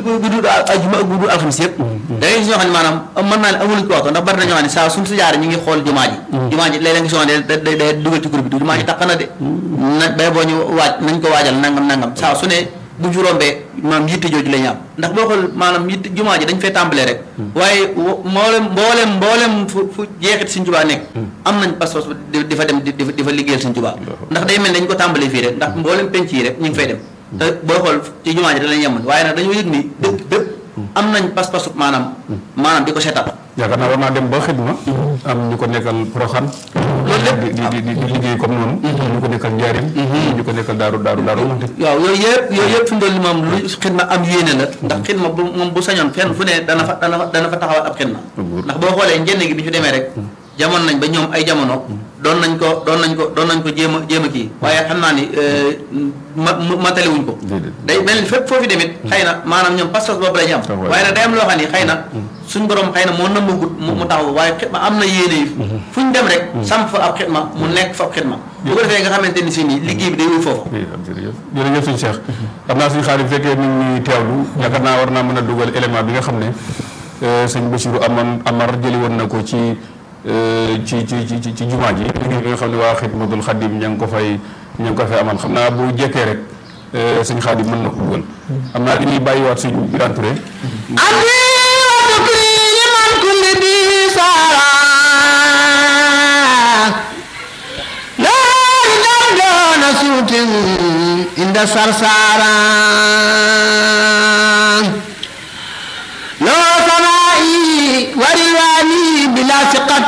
bu dul ajuma ak bu dul alxamis yëpp da ngay gis ñoo xam ne maanaam mën naa ne amuluñ ko waxtu ndax bari na ñoo xam ne saa suñ si jaaree ñu ngi xool jumaa ji jumaa ji léeg-léeg nga si waxee da day day dugal ci groupe bi jumaa ji taq na de na bay boo ñu waaj nañ ko waajal nangam nangam saa su ne bu ñu rombee maanaam yitte jooju la ñu am ndax boo xool maanaam yitte jumaa ji dañ fay tàmbalee rek waaye mboolem mboolem mboolem fu fu jeexit Sëñ Tuubaa nekk am nañ pas-pas di fa dem di di fa liggéeyal Sëñ Tuubaa ndax day mel dañ ko tàmbalee fii rek ndax mboolem penc yi rek ñu ngi fay dem te booy xool ci jumaa ji da lañ yemoon waaye nag dañoo yëg ni dëkk bépp am nañ pas-pasu maanaam maanaam di ko seetal yaakaar naa war naa dem ba xidma am ñu ko nekkal Poroxaan loolu lépp di di di liggéey comme noonu ñu ko nekkal Njaarim ñu ko nekkal Daaru Daaru Daaru waaw yooyu yëpp yooyu yëpp fi mu toll nii moom lu xidma am yéene la ndax xidma bu moom bu sañoon fenn fu ne dana fa dana fa dana fa taxawal ab xidma ndax boo xoolee njënd gi bi ñu demee rek jamono nañ ba ñoom ay jamono doon nañ ko doon nañ ko doon nañ ko jéem a jéem a kii waaye xam naa ni ma mataliwuñ ko day mel ni fépp foofu demit xëy na maanaam ñoom pas-pas boobu la ñu am waaye nag day am loo xam ni xëy na suñ borom xëy na moo nëmbagut mu taxaw waaye xidma am na yéene yi fu ñu dem rek samp fa ab xidma mu nekk fa ab xidma bu ko defee nga xamante ni si nii liggéey bi day wuy foofu jërëjëf jërëjëf suñu Cheikh xam naa suñu xarit fekkee nit ñi teewlu yaakaar naa war naa mën a dugal élément bi nga xam ne sëñ Bassirou amoon Amar jëli woon na ko ci ci ci ci ci jumaa ji liggéey bi nga xam ne waa Xidmatul Xadim ña ngi ko fay ña ngi ko fay amal xam naa bu jekkee rek sëñ Xadim mën na ko dugal xam naa dañuy bàyyiwaat suñ Birane Touré عند سرسارا لو سمائي ورلواني بلا ثقة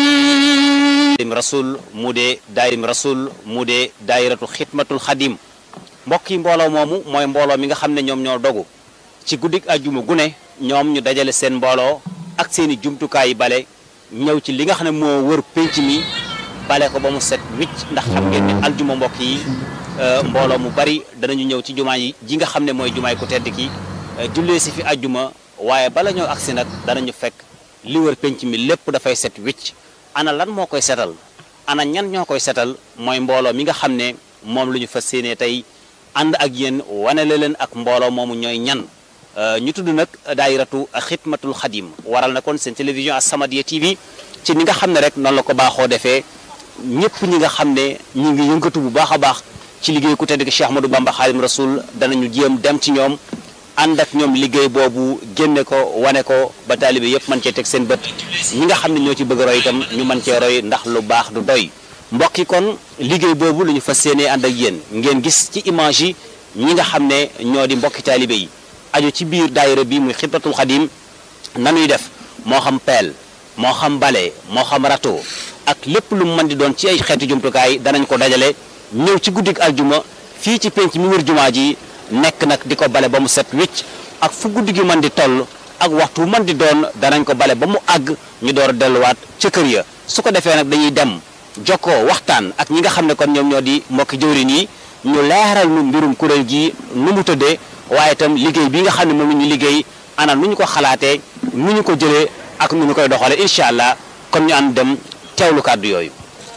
daayirim rasul mu dee daayirim rasul mu dee daayiratu xidmatul xadim mbokk yi mbooloo moomu mooy mbooloo mi nga xam ne ñoom ñoo dogu ci guddik ajjuma gune ñoom ñu dajale seen mbooloo ak seeni jumtukaay yi bale ñëw ci li nga xam ne moo wër pénc mi bale ko ba mu set wicc ndax xam ngeen ne aljuma mbokk yi mbooloo mu bari danañu ñëw ci jumaa yi ji nga xam ne mooy jumaay ku tedd ki jullee si fi ajjuma waaye bala ñoo agsi nag danañu fekk li wër pénc mi lépp dafay set wicc ana lan moo koy setal ana ñan ñoo koy setal mooy mbooloo mi nga xam ne moom lu ñu fas yéenee tey ànd ak yéen wanele leen ak mbooloo moomu ñooy ñan ñu tudd nag daayiratu xidmatul xadim waral na kon seen télévision As-Samadiyya TV ci ni nga xam ne rek noonu la ko baaxoo defee ñëpp ñi nga xam ne ñi ngi yëngatu bu baax a baax ci liggéey ku tedd ki Cheikh Ahmadou Bamba Xaadim Rasul danañu jéem dem ci ñoom ànd ak ñoom liggéey boobu génne ko wane ko ba taalibe yëpp mën cee teg seen bët ñi nga xam ne ñoo ci bëgg roy itam ñu mën cee roy ndax lu baax du doy mbokk yi kon liggéey boobu lu ñu fas yéenee ànd ak yéen ngeen gis ci image yi ñi nga xam ne ñoo di mbokki taalibe yi aju ci biir daayira bi muy xidmatul xadim nanuy def moo xam peel moo xam bale moo xam rato ak lépp lu mu mën di doon ci ay xeetu jumtukaay danañ ko dajale ñëw ci guddik aljuma fii ci penc mi wër jumaa ji nekk nag di ko bale ba mu set wicc ak fu guddi gi mën di toll ak waxtu mën di doon danañ ko bale ba mu àgg ñu door a delluwaat ca kër ya su ko defee nag dañuy dem jokkoo waxtaan ak ñi nga xam ne kon ñoom ñoo di mbokki jëwriñ yi ñu leeral nu mbirum kuréel gi nu mu tëddee waaye itam liggéey bi nga xam ne moom la ñu liggéey ana nu ñu ko xalaatee nu ñu ko jëlee ak nu ñu koy doxalee incha allah kon ñu ànd dem teewlu kàddu yooyu.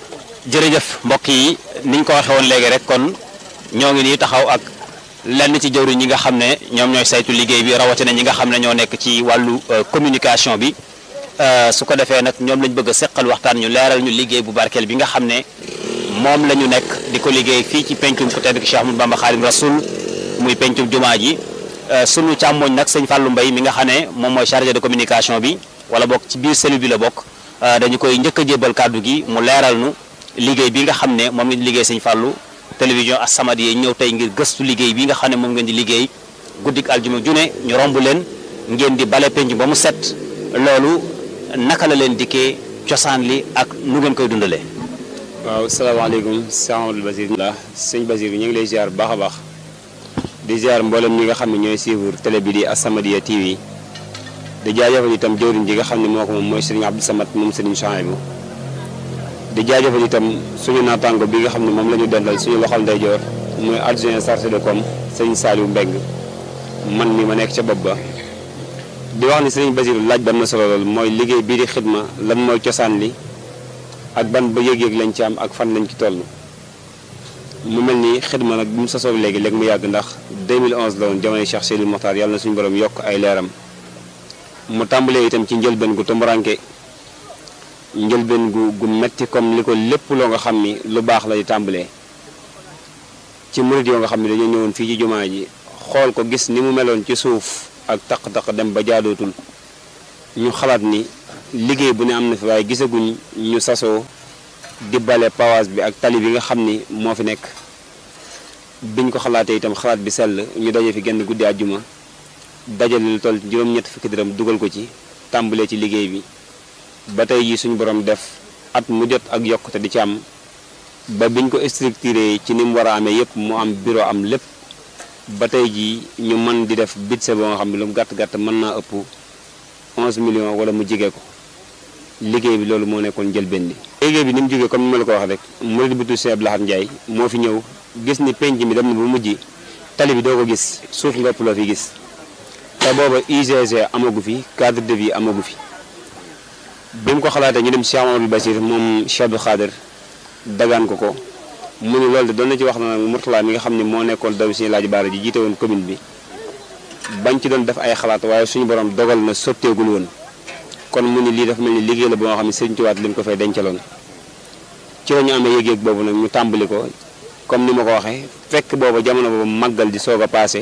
jërëjëf mbokk yi niñ ko waxee woon léegi rek kon ñoo ngi nii taxaw ak lenn ci jëwriñ ñi nga xam ne ñoom ñooy saytu liggéey bi rawatina ñi nga xam ne ñoo nekk ci wàllu communication bi su ko defee nag ñoom lañ bëgg a seqal waxtaan ñu leeral ñu liggéey bu barkeel bi nga xam ne moom la ñu nekk di ko liggéey fii ci pencum ku tedd ki Cheikh Ahmadou Bamba Xaadim Rasul muy pencum jumaa ji sunu càmmoñ nag sëñ Fallou Mbaye mi nga xam ne moom mooy chargé de communication bi wala bokk ci biir cellule bi la bokk dañu koy njëkk a jébbal kàddu gi mu leeral nu liggéey bi nga xam ne moom ngeen di liggéey sëñ Fallou télévision As-Samadiyya ñëw tey ngir gëstu liggéey bi nga xam ne moom ngeen di liggéey guddik aljuma june ñu romb leen ngeen di bale penc ba mu set loolu naka la leen dikkee cosaan li ak nu ngeen koy dundalee. waaw salaamaaleykum sëñ Amadou Basir la sëñ Basir ñu ngi lay ziar bu baax a baax di ziar mboolem ñi nga xam ne ñooy suivre télé bi di As-Samadiyya TV di jaajëfal itam jëwriñ ji nga xam ne moo ko moom mooy sëriñ Abdou Samad moom sëriñ Chouaïbou di jaajëfal itam suñu naataango bi nga xam ne moom la ñu dendal suñu loxol ndeyjoor mooy adjoint chargé de com sëriñ Saliou Mbeng man mi ma nekk ca bopp ba di wax ni sëriñ Basiru laaj ba am na solo lool mooy liggéey bii di xidma lan mooy cosaan li ak ban ba yëg-yëg lañ ci am ak fan lañ ci toll mu mel ni xidma nag bi mu sosoo léegi léegi mu yàgg ndax 2011 la woon jamono Cheikh Seydil Mokhtar yàlla na suñu borom yokk ay leeram mu tàmbalee itam ci njëlbeen gu tumbaranke njëlbeen gu gu metti comme li ko lépp loo nga xam ni lu baax la di tàmbalee ci murid yoo nga xam ne dañoo ñëwoon fii ci jumaa ji xool ko gis ni mu meloon ci suuf ak taq-taq dem ba jaadootul ñu xalaat ni liggéey bu ne am na fi waaye gisaguñ ñu sasoo di bale pawaas bi ak tali bi nga xam ni moo fi nekk biñ ko xalaatee itam xalaat bi sell ñu daje fi genn guddi àjjuma dajale lu toll juróom-ñett fukki dërëm dugal ko ci tàmbalee ci liggéey bi ba tey jii suñu borom def at mu jot ak yokkute di ci am ba biñ ko structuré ci ni mu war a amee yépp mu am bureau am lépp ba tey jii ñu mën di def budget boo nga xam ne lu mu gàtt gàtt mën naa ëpp 11 millions wala mu jige ko liggéey bi loolu moo nekkoon njëlbéen bi. liggéey bi ni mu jógee comme ni ma la ko wax rek murid bu tudd Cheikh Abdou Lahad Ndiaye moo fi ñëw gis ni penc mi dem na bu mujj tali bi doo ko gis suuf nga ëpp loo fi gis te booba UGC amagu fi cadre de vie amagu fi. bi mu ko xalaatee ñu dem Cheikh Amadou Basir moom Cheikh Abdou Khader dagaan ko ko mu ne loolu de doon na ci wax na nag Mourtala mi nga xam ne moo nekkoon daw si laaj baara ji jiite woon commune bi bañ ci doon def ay xalaat waaye suñu borom dogal na sotteegul woon kon mu ni lii dafa mel ni liggéey la boo xam ne sëñ Tuwaat li mu ko fay dencaloon ci la ñu amee yëg-yëg boobu nag ñu tàmbali ko comme ni ma ko waxee fekk booba jamono boobu màggal di soog a paase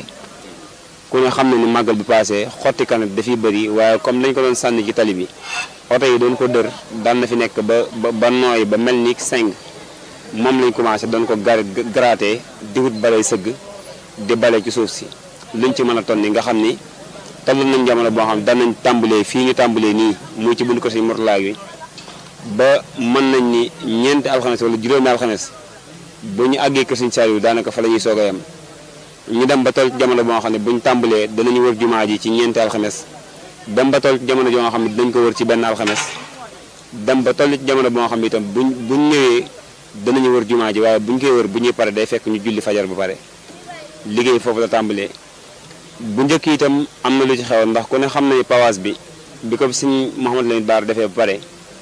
ku ne xam ne ni màggal bi paase xotti kanat dafiy bëri waaye comme dañ ko doon sànni ci tali bi oto yi doon ko dër daan na fi nekk ba ba ba nooy ba mel ni seng moom lañ commencé doon ko gar gratter di wut balay sëgg di bale ci suuf si luñ ci mën a tonni nga xam ni toll nañ jamono boo xam daan nañ tàmbalee fii ñu tàmbalee nii muy ci bunt ko si Mourtala bi ba mën nañ ni ñeenti alxames wala juróomi alxames bu ñu àggee kër Sëñ Saaliw daanaka fa la ñuy soog a yem ñu dem ba toll jamono boo xam ne buñ tàmbalee danañu wër jumaa ji ci ñeenti alxames dem ba toll jamono joo nga xam ne dañ ko wër ci benn alxames dem ba toll ci jamono boo xam ne itam buñ buñ ñëwee danañu wër jumaa ji waaye buñ koy wër bu ñuy pare day fekk ñu julli fajar ba pare liggéey foofu la tàmbalee bu njëkk itam am na lu ci xew ndax ku ne xam nañu pawaas bi bi ko suñ Mouhamadou Lamine Bara defee ba pare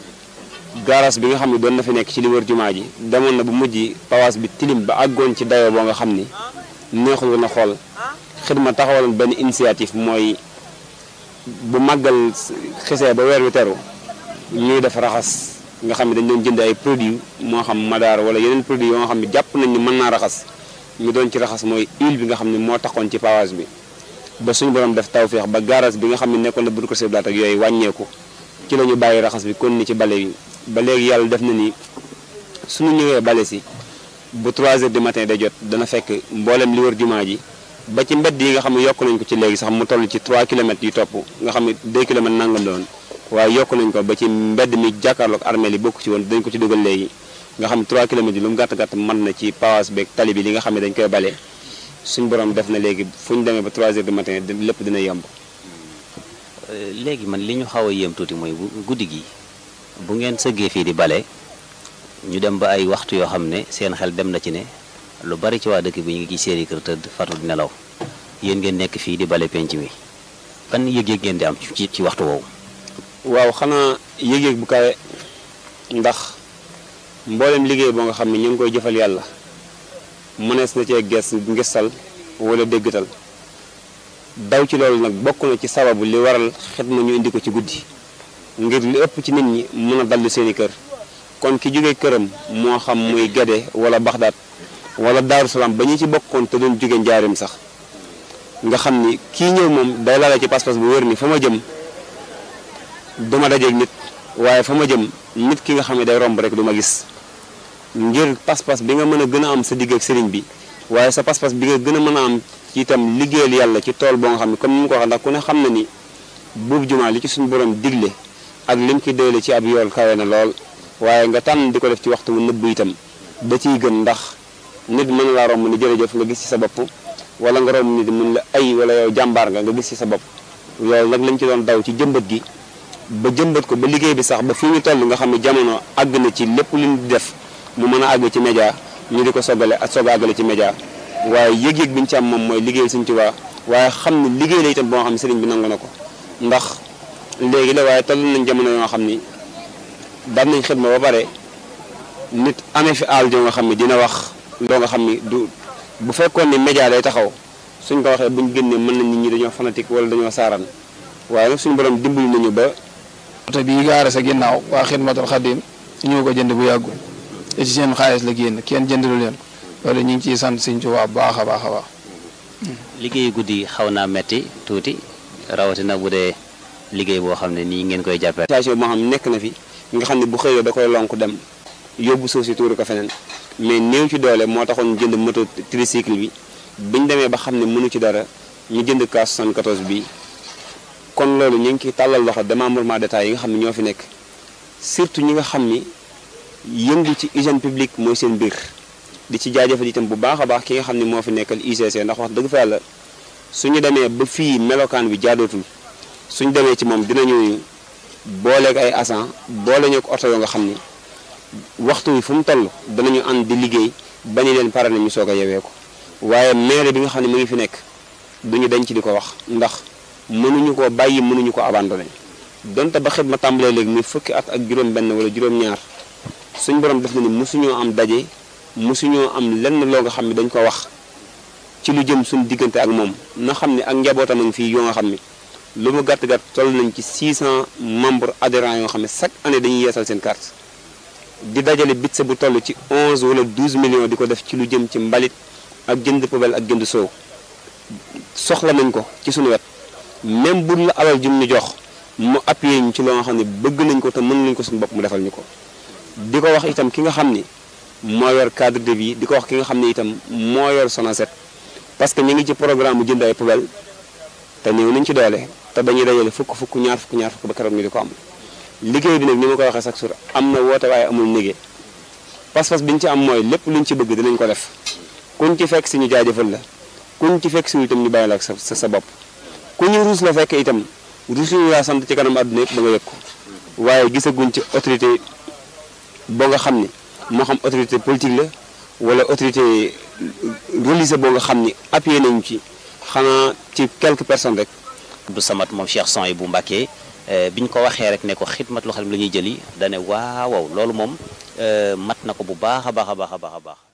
gaaraas bi nga xam ne doon na fi nekk ci li wër jumaa ji demoon na bu mujj pawaas bi tilim ba àggoon ci dayoo boo nga xam ni neexul woon a xool xidma taxawaloon benn initiative mooy bu màggal xisee ba weer wi teru ñuy def raxas nga xam ne dañ doon jënd ay produits moo xam madaar wala yeneen produits yoo nga xam ne jàpp nañ ni mën naa raxas ñu doon ci raxas mooy huile bi nga xam ne moo taxoon ci pavage bi ba suñu borom def tawféex ba garage bi nga xam ne nekkoon na budu ko seblaat ak yooyu wàññeeku ci la ñu bàyyi raxas bi kon ni ci bale yi ba léegi yàlla def na ni suñu ñëwee bale si bu 3 heures du matin day jot dana fekk mboolem li wër jumaa ji ba ci mbedd yi nga xam ne yokk nañ ko ci léegi sax mu toll ci 3 kilomètres yu topp nga xam ne 2 kilomètres nangam la woon waaye yokk nañ ko ba ci mbedd mi jàkkaarloog armée li bokk ci woon dañ ko ci dugal léegi nga xam ne 3 kilomètres yi lu mu gàtt gàtt mën na ci pawaas beeg tali bi li nga xam ne dañ koy bale suñ borom def na léegi fu ñu demee ba 3 heures du matin lépp dina yemb. léegi man li ñu xaw a yéem tuuti mooy bu guddi gi bu ngeen sëggee fii di bale ñu dem ba ay waxtu yoo xam ne seen xel dem na ci ne lu bari ci waa dëkk bi ñu ngi ci seeni kër tëdd fatu di nelaw yéen ngeen nekk fii di bale penc mi ban yëg-yëg ngeen di am ci ci waxtu woowu. waaw xanaa yëg-yëg bu kawe ndax mboolem liggéey boo nga xam ne ñu ngi koy jëfal yàlla mënees na cee ges ngistal wala déggtal daw ci loolu nag bokk na ci sababu li waral xidma ñu indi ko ci guddi ngir li ëpp ci nit ñi mën a dallu seeni kër kon ki jóge këram moo xam muy Gede wala Baxdaat wala Daaru Salaam ba ñu ci bokkoon te doon jóge njaarim sax nga xam ni kii ñëw moom day laale ci pas-pas bu wér ni fa ma jëm duma dajeeg nit waaye fa ma jëm nit ki nga xam ne day romb rek du ma gis ngir pas-pas bi nga mën a gën a am sa digg ak sëriñ bi waaye sa pas-pas bi nga gën a mën a am ci itam liggéeyal yàlla ci tool boo nga xam ne comme ni mu ko waxee ndax ku ne xam na ni buubu jumaa li ci suñu borom digle ak lim ki doyle ci ab yool kawe na lool waaye nga tànn di ko def ci waxtu wu nëbb itam da ciy gën ndax nit mën na laa romb ni jërëjëf nga gis ci sa bopp wala nga romb nit mun la ay wala yow jàmbaar nga nga gis ci sa bopp loolu nag lañ ci doon daw ci jëmbat gi ba jëmbat ko ba liggéey bi sax ba fii ñu toll nga xam ne jamono àgg na ci lépp lu ñu di def mu mën a àgg ci média ñu di ko soggale ak soog a àggale ci média waaye yëg-yëg bi ñu ci am moom mooy liggéey Sëriñ Tuubaa waaye xam ne liggéey la itam boo xam ne sëriñ bi nangu na ko ndax léegi la waaye toll nañ jamono yoo xam ni daan nañ xidma ba pare nit amee fi aal joo nga xam ne dina wax loo nga xam ni du bu fekkoon ni média lay taxaw suñ ko waxee buñ génnee mën nañ nit ñi dañoo fanatique wala dañoo saaraan waaye nag suñu borom dimbali nañu ba oto bii gaare sa ginnaaw waa xidmatul xadim ñoo ko jënd bu yàggul te ci seen xaalis la génn kenn jëndalu leen loolu ñu ngi ciy sant Sëñ Tuubaa bu baax a baax a baax. liggéey guddi xaw naa metti tuuti rawatina bu dee liggéey boo xam ne nii ngeen koy jàppee. station boo xam ne nekk na fi nga xam ne bu xëyee da koy lonk dem yóbbu suuf si tuuru ko feneen mais néew ci doole moo taxoon jënd moto tricycle bi biñ demee ba xam ne mënu ci dara ñu jënd ka 74 bi kon loolu ñu ngi ciy tàllal loxo démembrement d'état yi nga xam ne ñoo fi nekk surtout ñi nga xam ni yëngu ci hygiène publique mooy seen biir di ci jaajëfal itam bu baax a baax ki nga xam ne moo fi nekkal UCC ndax wax dëgg fa yàlla suñu demee ba fii melokaan bi jaadootul suñu demee ci moom dinañu booleeg ay agent boole ñu ko oto yoo nga xam ni waxtu wi fu mu toll danañu ànd di liggéey bañu leen pare na ñu soog a yewee ko waaye maire bi nga xam ne mu ngi fi nekk duñu denc di ko wax ndax mënuñu ko bàyyi mënuñu ko abandonné donte ba xet ma tàmbalee léegi muy fukki at ak juróom-benn wala juróom-ñaar suñ borom def na ni mosuñoo am daje mosuñoo am lenn loo nga xam ne dañ ko wax ci lu jëm suñu diggante ak moom na xam ne ak njabootam a ngi fii yoo nga xam ne lu mu gàtt gàtt toll nañ ci 600 membres adhérents yoo xam ne chaque année dañuy yeesal seen carte di dajale bit sa bu toll ci 11 wala 12 millions di ko def ci lu jëm ci mbalit ak jënd poubelle ak jënd soow soxla nañ ko ci suñu wet même bu la alal jum ñu jox mu appuyé ñu ci loo nga xam ne bëgg nañ ko te mën nañ ko suñu bopp mu defal ñu ko di ko wax itam ki nga xam ni moo yor cadre de vie di ko wax ki nga xam ne itam moo yor Sonacet parce que ñu ngi ci programme mu jënd ay poubelle te néew nañ ci doole te dañuy dajale fukk fukk ñaar fukk ñaar fukk ba keroog ñu di ko am liggéey bi nag ni ma koy waxee chaque jour am na woote waaye amul négé pas-pas bi ñu ci am mooy lépp luñ ci bëgg dinañ ko def kuñ ci fekk si ñu jaajëfal la kuñ ci fekk si itam ñu bàyyi la ak sa sa bopp ku ñu ruus la fekk itam ruusuñu laa sant ci kanam àdduna yëpp ba nga yëg ko waaye gisaguñ ci autorité boo nga xam ni moo xam autorité politique la wala autorité religieuse boo nga xam ni appuyé nañu ci xanaa ci quelques personnes rek. Abdou Samad moom Cheikh Son yi bu Mbàkke bi ñu ko waxee rek ne ko xidmatul xadim la ñuy jëli dane waaw waaw loolu moom mat na ko bu baax a baax a baax a baax a baax.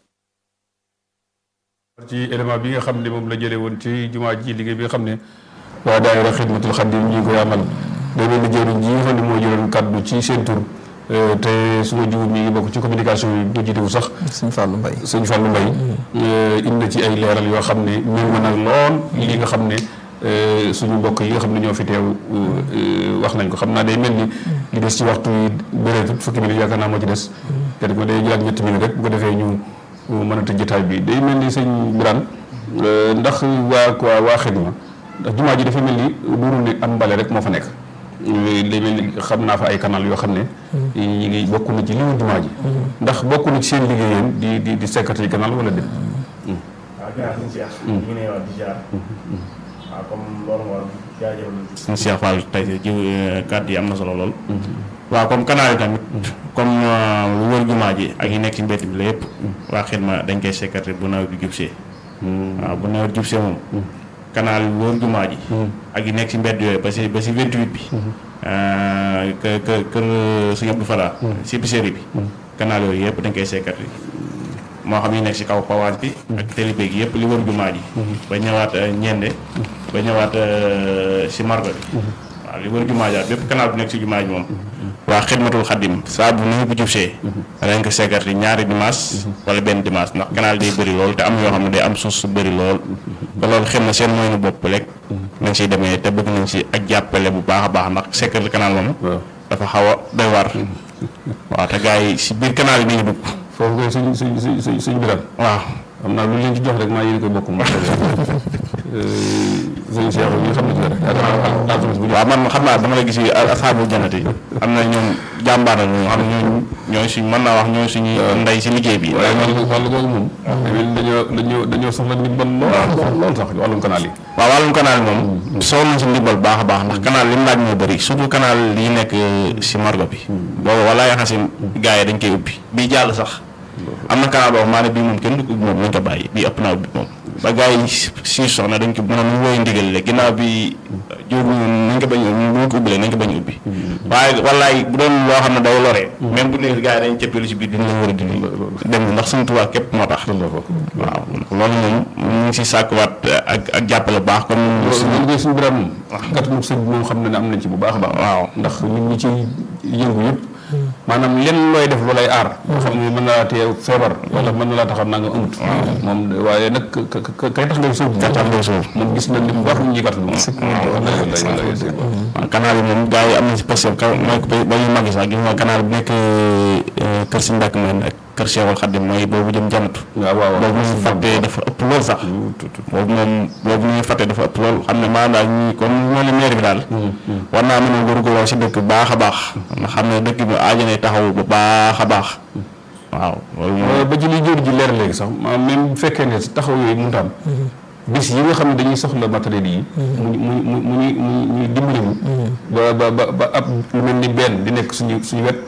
ci élément bi nga xam ne moom la jëlee woon ci jumaa ji liggéey bi nga xam ne waa daayira xidmatul xadim ñi ngi koy amal day mel ni jëriñ ji nga xam ne moo jëloon kaddu ci seen tur te su ma jiwu mi ngi bokk ci communication yi bu jiitewu sax sëñ Fallou Mbaye sëñ Fallou Mbaye indi na ci ay leeral yoo xam ne méngoo na lool li nga xam ne suñu mbokk yi nga xam ne ñoo fi teew wax nañ ko xam naa day mel ni li des ci waxtu yi bëreetut fukki minutes yaakaar naa moo ci des kenn ko day jëlaat ñetti minutes rek bu ko defee ñu mën a tëj jotaay bi day mel ni sëñ Birane ndax waa quoi waa xidma ndax jumaa ji dafa mel ni duuru ne am mbale rek moo fa nekk day mel ni xam naa fa ay canal yoo xam ne ñi ngi bokk na ci li mu jumaa ji ndax bokk na ci seen liggéeyam di di di sekkati canal wala dem waaw gannaaw suñu Cheikh ñu ngi ne wax di jaar waaw comme loolu moo jaajëfal suñu Cheikh Fall tey jiw kàddu yi am na solo lool waaw comme canal yi tamit comme lu wër jumaa ji ak yi nekk ci mbedd bi la yëpp waa xidma dañ koy sekkati bu nawet bi jubsee waaw bu nawet jubsee moom canal yi wër jumaa ji ak yi nekk ci mbedd yooyu ba si ba si 28 bi kë kë kër Sëñ Abdou Fala si épicerie bi canal yooyu yëpp dañ koy sekkati moo xam yi nekk si kaw pawaan bi ak télébé gi yëpp li wër jumaa ji ba ñëwaat ñende ba ñëwaat si margo bi waaw li wër jumaa ji bépp canal bu nekk si jumaa ji moom waa xidmatul xaddim saa bu nu bu jubsee dañ ko sekkati ñaari dimanche wala benn dimanche ndax canal day bëri lool te am yoo xam ne day am suuf su bëri lool te loolu xëy na seen mooy nu bopp rek nañ siy demee te bëgg nañ si ak jàppale bu baax a baax ndax sekkati canal moom dafa xaw a doy war waaw te gars yi si biir canal yi ni ñu dugg foofu koy suñ suñ suñ suñ biram waaw xam naa lu leen ci jox rek maa yéen koy bokk moom sëñ Cheikh yi xam ne ci dara yaakaar naa alxames bu waaw man xam naa dama la gis yi asxaabul jannati am na ñoom jàmbaar la ñoo xam ne ñooy ñooy suñ mën naa wax ñooy suñu ndey si liggéey bi waaye wàllu wàllu googu moom dañoo dañoo dañoo soxla ndimbal lool lool sax wàllum canal yi waaw wàllum canal yi moom soxla nañ si ndimbal baax a baax ndax canal li mu laaj moo bëri surtout canal yi nekk si margo bi boobu wala yaxa si gars yi dañ koy ubbi bii jàll sax am na canal boo xam maa ne bii moom kenn du ko ubbi moom nañ ko bàyyi bii ëpp naa ubbi moom ba gars yi si soxna dañ ko mënoon mu woy ndigal le ginnaaw bi jur nañ ko bañ ñu ko ubbilee nañ ko bañ ubbi waaye wallaay bu doon loo xam ne day loree même bu nekk gars yi dañ cëppeelu si biir dina la war a dindi dem ndax suñu tubaab képp moo tax waaw loolu moom ñu ngi si sàkkuwaat ak ak jàppale baax comme loolu liggéey suñu biram moom gàttanu sëñ bi moom xam na ne am nañ ci bu baax a baax waaw ndax nit ñi ci yëngu yëpp maanaam lenn looy def lu lay aar moo xam ne mën na laa tee feebar wala mën na laa taxaw naa nga amut moom waaye nag kay tax ngay suuf tax ngay suuf moom gis nañ ni bu baax ñu ñuy gàttal moom waaw canal yi moom gars yi am na si parce que ka mooy ba ñu màgg sax gis nga canal bu nekk kër si ndàkk meen ak kër Cheikhul Khadim mooy boobu jëm janatu waaw waaw boobu ñu fàttee dafa ëpp lool sax boobu moom boobu ñuy fàttee dafa ëpp lool xam ne maanaam daal ñi kon ñoo li maire bi daal war naa mën a góorgóorloo si dëkk baax a baax ndax xam ne dëkk bi aajanee taxaw bu baax a baax waaw loolu moom ba ci li jóor ji leer léegi sax maanaam même bu fekkee ne taxaw yooyu mënut a am bis yi nga xam ne dañuy soxla matériel yi mu mu mu mu ñuy mu ñuy dimbali ñu ba ba ba ba ab lu mel ni benn di nekk suñu suñu wet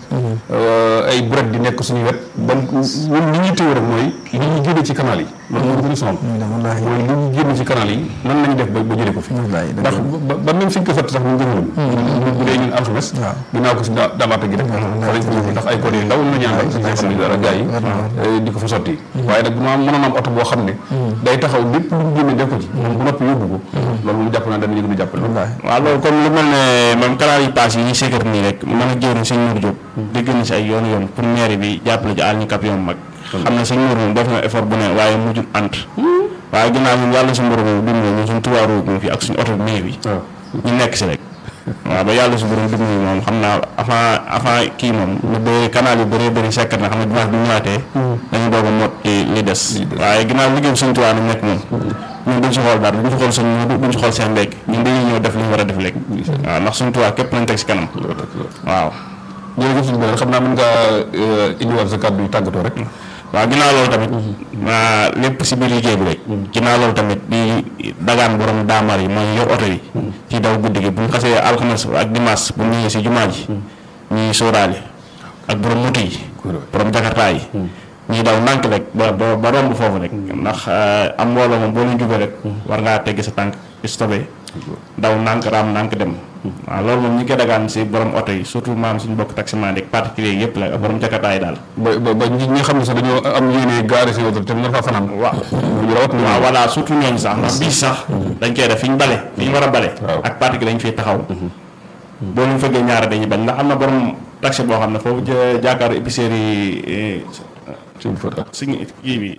ay bret di nekk suñu wet ba ñun li ñuy téye rek mooy li ñu génne ci canal yi loolu moo gën a sonal mooy li ñu génne ci canal yi nan lañu def ba ba jëlee ko fi ndax ba même fi ñu ko sotti sax ñu jëmaloon bu dee ñun alxames dinaa ko si damaata gi rek fa lañ ko yóbbu ndax ay code yu ndaw la ñaan si xam ne dara gars yi di ko fa sotti waaye nag bu ma mënoon am oto boo xam ne day taxaw lépp lu ñu génne def ko ci moom bu noppi yóbbu ko loolu moom jàpp naa danañu gën a jàppale waaw loolu comme lu mel ne même canal yi paas yi ñu sékkat nii rek mën a jëriñ sëñ Mour Diop dégg na si ay yoon yoon pour maire bi jàppale ci àll ñu kap yoon mag xam ne sëñ Mour moom def na effort bu ne waaye mujjul ant waaye ginnaaw ñun yàlla suñu borom dimbali ñun suñu tubaaru moom fii ak suñu oto bi maire bi ñu nekk si rek waaw ba yàlla su borom dimbali moom xam naa avant avant kii moom lu bëri canal yu bëree bëri sekkat na xam ne dimanche bi ñu ñëwaatee dañu doog a mot li des waaye ginnaaw liggéey suñu tubaab nag nekk moom ñun duñ si xool dara duñ si xool suñ duñ si xool seen léegi ñun dañuy ñëw def li ñu war a def léegi waaw ndax suñu tubaab képp lañ teg si kanam waaw jërëjëf suñu beneen xam naa mën ngaa indiwaat sa kàddu yu tàggatoo rek waaw ginnaaw loolu tamit lépp si biir liggéey bi rek ginnaaw loolu tamit di dagaan borom daamar yi mooy yor oto yi ci daw guddi gi bu ñu xasee alxames ak dimanche bu ñëwee si jumaa ji ñuy sóoraale ak borom moto yi borom jakartaa yi ñuy daw ndànk rek ba ba ba romb foofu rek ndax am mbooloo moom boo leen jubee rek war ngaa tegg sa tànk stopé daw ndànk raam ndànk dem waaw loolu moom ñi koy dagaan si borom oto yi surtout maam suñu bokk taximan yi particulier yëpp la ak borom jakartaa yi daal ba ba ñi nga xam ne sax dañoo am yéene gaare seen oto te nar faa fanaan waaw waaw voilà surtout ñooñu sax ndax bii sax dañ koy def fi ñu bale fi ñu war a bale ak particulier lañ fiy taxaw boo leen fëggee ñaara dañuy bañ ndax am na borom taxi boo xam ne foofu jàkkaaru épicerie yi suñu kii bi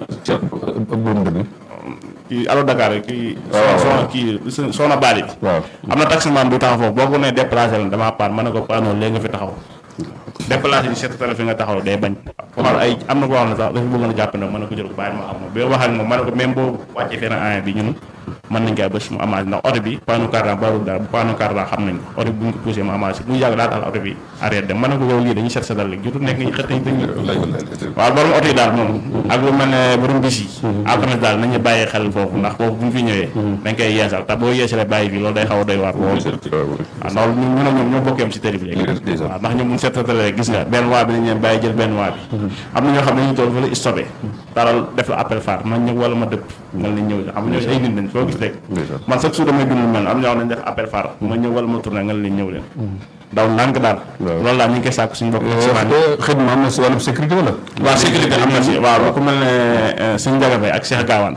kii alo Dakar kii soxna kii soxna baali bi am na taximan bu taxaw foofu boo ko nee déplacé la damaa paan mën na ko paanoon léegi nga fi taxaw déplacé di seet télé fi nga taxaw day bañ xool ay am na koo xam ne sax dafa bëggoon a jàpp ne mën na ko jël ko bàyyi ma xam moom bi wax ak moom mën na ko même boo wàccee fenn an bi ñun mën nañ koy bés mu amaat ndax oto bi paanu cardan barul daal bu paanu cardan xam nañ ko oto bi bu ñu ko poussé mu amaat si bu yàgg daa tax oto bi arrêté dem mën na ko yow lii dañuy seet seetal léegi jotul nekk ñu xët nañ dañu waaw borom oto yi daal moom ak lu mel ne borom bis yi alxames daal nañu bàyyi xel foofu ndax foofu bu ñu fi ñëwee dañ koy yeesal te boo yeesalee bàyyi fii loolu day xaw a doy waar loolu waaw ndax ñu ñu ne ñoom ñoo bokkeem si tëri bi léegi waaw ndax ñoom bu ñu seetatalee gis nga benn waa bi nañ leen bàyyi jël benn waa bi am na ñoo xam ne dañuy toll fa la stoppé taral def la appel phare ma ñëw wala ma dëpp nga lañ ñëw xam nga ñoo ay nit lañ foo gis rek man chaque jour damay dund mel am ñoo xam ne def appel phare ma ñëw wala ma tourné nga leen ñëw leen daw ndànk daal loolu daal ñu ngi koy sàkk suñu bopp xëy na am na si wàllum sécurité wala waaw sécurité am na si waaw ku mel ne suñu Ndiaga ak Cheikh Gawane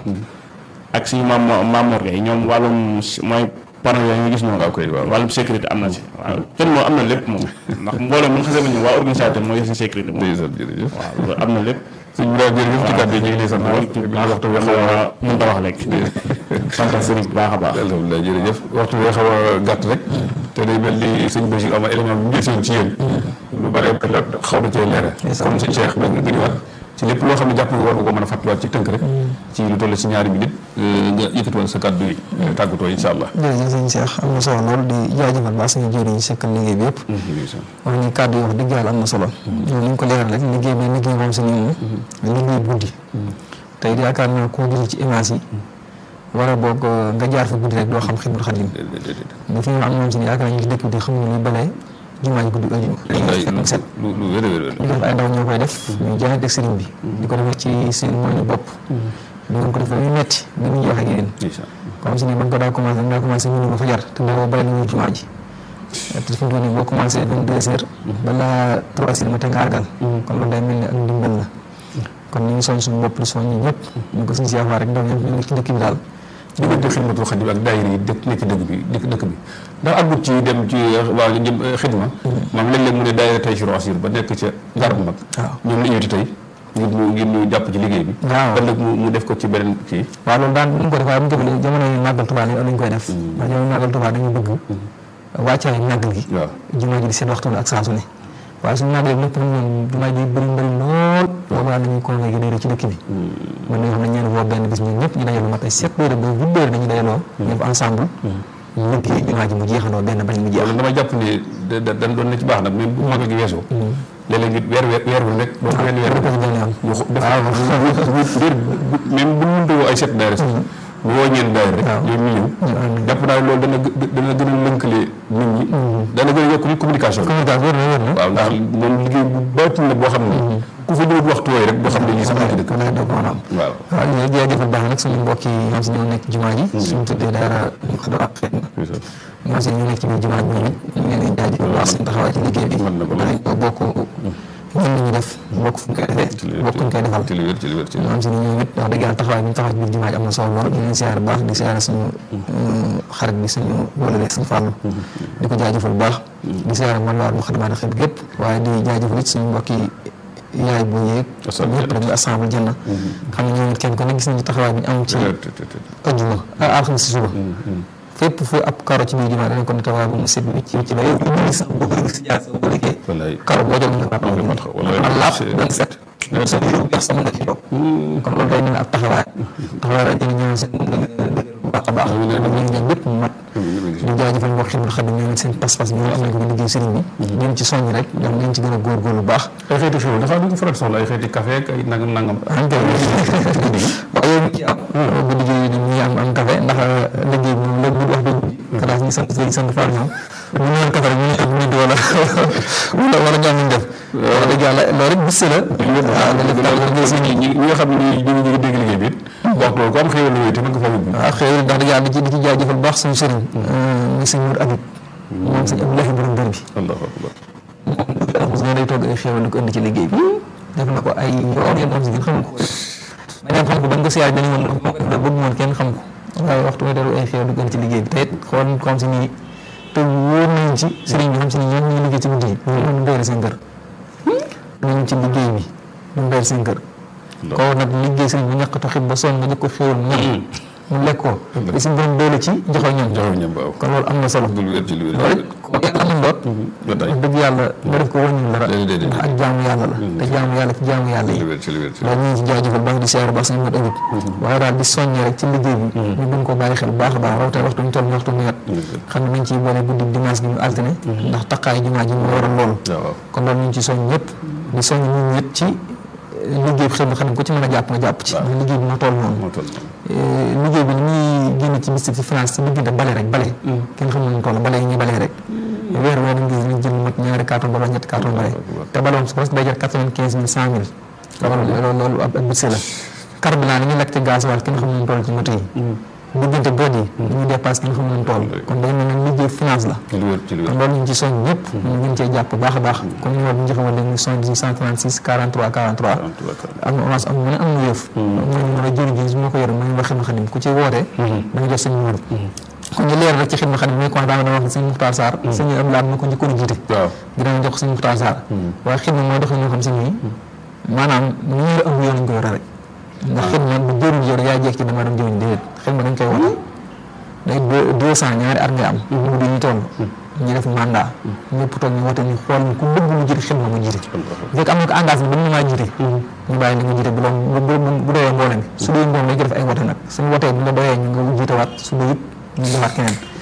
ak suñu maam Mamour Gueye ñoom wàllum mooy panneau yooyu ñu gis noonu wàllum sécurité am na si waaw kenn moom am na lépp moom ndax mbooloo mun xasee ba ñëw waa organisateur mooy yor si sécurité moom waaw loolu am na lépp suñ bi daal jërëjëf ci kàddu yi ñu ngi lay sant waxtu bi waxtu bi xaw a mën ta wax léegi sant sëriñ bu baax a baax alhamdulilah jërëjëf waxtu bi xaw a gàtt rek te day mel ni sëñ Bachir am élément bu njëkk ci yéen lu bare xaw na cee leere comme sëñ Cheikh ba nga ñëwaat ci lépp loo xam ne jàpp nga war nga ko mën a fàttaliwaat ci tënk rek ci lu toll si ñaari minute nga yëkkatiwoon sa kàddu yi tàggatoo incha allah jërëjëf sëñ Cheikh am na solo lool di jaajëfal baax suñu jëriñ sekkal liggéey bi yëpp wax ni kàddu yi wax dëgg yàlla am na solo loolu ni ñu ko leeral rek liggéey bi liggéey moom si nii moom liggéey guddi tey yaakaar naa koo gis ci image yi war a boog nga jaar fa guddi rek doo xam Xidmatul Xaadim bu fi am moom si yaakaar naa ñu ci dëkk bi xamuñu luy balee jumaa ji guddi ëllëg ak set lu lu wér wér ñu def ay ndaw ñoo koy def ñu jaay ak sëriñ bi di ko defee ci seen moyen bopp doon ko def lu metti ba ñu wax ak yéen comme si ni ba nga ko daa commencé da nga commencé mënu ba fajar te booba bàyyi nañu jumaa ji te fi mu toll nii boo commencé vingt deux heures balaa trois heures matin nga àggal kon loolu day mel ni ak ndimbal la kon ñu ngi soñ suñu bopp di soñ ñi ñëpp ñu ko suñu siyaafaa rek ndax ñoom ñu ngi ci dëkk bi daal diggante xidmatul xadim ak daayira yi dëkk nekk dëkk bi dëkk dëkk bi ndax àggut ci dem ci waa jëm xidma maam léeg-léeg mu ne daayira tey sur asir ba nekk ca garab mag ñoom la ñëwti tey ngir ñu ngir ñu jàpp ci liggéey bi waaw ëllëg mu mu def ko ci beneen kii waaw loolu daan ñu ko def waaye bu ñu ko defee jamono yi màggal Tuubaa lañ koy def ndax jamono màggal Tuubaa dañu bëgg wàccaay màggal gi jumaa ji di seen waxtu ak saa su ne waaye suñu màggalee lépp nag ñoom jumaa ji bëri mbëri lool boobaa dañuy convoqué daayira ci dëkk bi mën nañoo xam ne ñeen woo benn bis ñun ñëpp ñu dajaloo mat ay sept heures ba huit heures dañuy dajaloo ñëpp ensemble liggéey jumaa ji mu jeexandoo benn bañ mu jeex loolu dama jàpp ne da dañ doon na ci baax nag même bu màggal gi weesoo léeg-léeg weer weer weer wu nekk doon wenn weer même bu mënta woo ay set daayira sax ñu woo ñeen daayira rek ñoom ñu ñëw jàpp naa loolu dana dana gën a lënkale nit ñi dana gën a yokk communication waaw ndax moom liggéey bu baatin la boo xam ne ku fa ñëwut waxtu wooyu rek doo xam ne lii sax ci dëkk waaw waaw waaw ñu jaajëfal baax nag suñu mbokk yi ñoom si ñoo nekk jumaa ji suñu tuddee daara xadra ak xeet na ñoom si ñoo nekk ci biir jumaa ji ñoom it ñu ngi leen di jaajëfal baax seen taxawaay ci liggéey bi dañ ko bokk ñun la ñu def bokk fu ñu koy defee bokk ñu koy defal ñoom si ni ñoom it wax dëgg yàlla taxawaay bi ñu taxaw ci biir jumaa ji am na solo lool ñu leen siyaare baax di siyaare suñu xarit bi suñu wala suñu fàllu di ko jaajëfal baax di siyaare man la mu xadamaat xeet gépp waaye di jaajëfal it suñu mbokk yi yaay bu yéeg ñëpp rek ñu assemble janna xam ne ñoom it kenn ko ne gis nañu taxawaay bi ñu am ci ajjuma alxames si suba fépp fu ab karo ci biir jumaa danañ ko taxawaay bu mu set wicc wicc ba yow ñu sax boo ko si jaar sa boo liggéey karo boo jël nga mat laab benn set sa yu bees sama nga ci toog kon loolu day mel ab taxawaay taxawaay rek dañu ñaan seen bu baax a baax ñu ñaan lépp mu mat di jaajëfal mbokk xidmul xadim ñoom seen pas-pas bi am nañ ko ba liggéey sëriñ bi ñoom ci soññ rek ñoom nañ ci gën a góorgóorlu bu baax ay xeeti xew dafa du ko faral soxla ay xeeti café ak ay nangam nangam waaw yow ci am bu liggéey ni ñuy am am café ndax liggéey bi moom léegi bu wax dëgg kalaas ñi sant léegi sant Fall ñoom bu ñu naan café rek ñu am nit wala wala wala ñoom ñu def wax dëgg yàlla loolu rek bis la waaw ñi ñi nga xam ne ñu ngi dégg liggéey bi wax loolu ko am xéewal la te mën nga fa yóbbu waaw xéewal ndax dëgg yàlla di ci di ci jaajëfal baax suñu sëriñ muy sëñ Mour Abib moom sëñ Abdoulahi borom dër bi allahu akbar moom day togg ay xéewal di ko indi ci liggéey bi def na ko ay yoon yoon moom si gën xam ko ma ñaan xam ko ba nga ko siyaar dañu woon moo ko def bëgg moon kenn xam ko waaye waxtu may delu ay xéewal di ko indi ci liggéey bi te it xool ko xam si nii te wóor nañ ci sëriñ bi xam si ni ñoom ñu liggéey ci guddi yi ñu doyal seen kër nañ ci liggéey bi ñu doyal seen kër ko nag liggéey sëriñ bi ñàkk taxit ba sonn nga jëkk ko xéewal mu ñàkk mu lekk ko li si borom doole ci joxo ñam kon loolu am na solo loolu it ko yàlla amoon doot dëgg yàlla nga def ko wàññi dara ndax ak jaamu yàlla la te jaamu yàlla ci jaamu yàlla yi loolu ñu ngi ci jaajëfal baax di siyaar baax sañ mat ëwit waaye daal di soññee rek ci liggéey bi ñu gën koo bàyyi xel baax a baax rawatina waxtu ñu toll waxtu nawet xam ne nañ ciy boole guddi dimanche gi ñu altine ndax taqaay jumaa ji mu waral loolu kon loolu ñu ngi ci soññ ñëpp di soññ nit ñi ci liggéey bi xëy na xam ne ku ci mën a jàpp nga jàpp ci ndax liggéey bi moo toll noonu liggéey bi ni muy génn ci mystique ci finance ci diggante bale rek bale kenn xamul nu toll bale yi ñuy bale rek weer weer dañ gis ñu jël mat ñaari carton bala ñetti carton bale te bale moom su presque day jar quatre-vingt-quinze mille cent mille loolu loolu ab budget la carburant ni ñu lekk ci gasoil kenn xamul nu toll ci moto yi diggante god yi dañuy dépasse kenn xamul nu toll kon day mel ne liggéey finance la kon loolu ñu ci soñ ñëpp ñu gën cee jàpp baax a baax comme ñu war ñu jëfewal léegi muy soñ 136 43 43 am na orange am mu ne am na yëf mooy ñu mën a jëriñ ji su ma ko yore mooy wax xidma xadim ku ci wootee da nga jox seen numéro kon ñu leer rek ci xidma xadim mooy commencé dama wax sëñ Muxtaar Sarr sëñ Abdoulaye ma ko njëkkoon a jiite dinañ jox sëñ Muxtaar Sarr waaye xidma mooy doxee ñoo xam si nii maanaam ñu ngi am yoon ñu ko yore rek ndax xidma bu jëriñ yow yaa jeex ci dama dem jëriñ déedéet xidma dañ koy wote day deux cent ñaari at nga am mu di ñu toll ñu def mandat ñëpp toog ñu wote ñu xool ku bëgg mu jiite xidma mu jiite bu fekk am na ko engagement ba mu maa jiite ñu bàyyi li nga jiite bu la bu doyee mboolem su dee mboolem dañ ko def ay wote nag suñu wotee bu la doyee ñu nga jiite waat su dee it ñu defaat keneen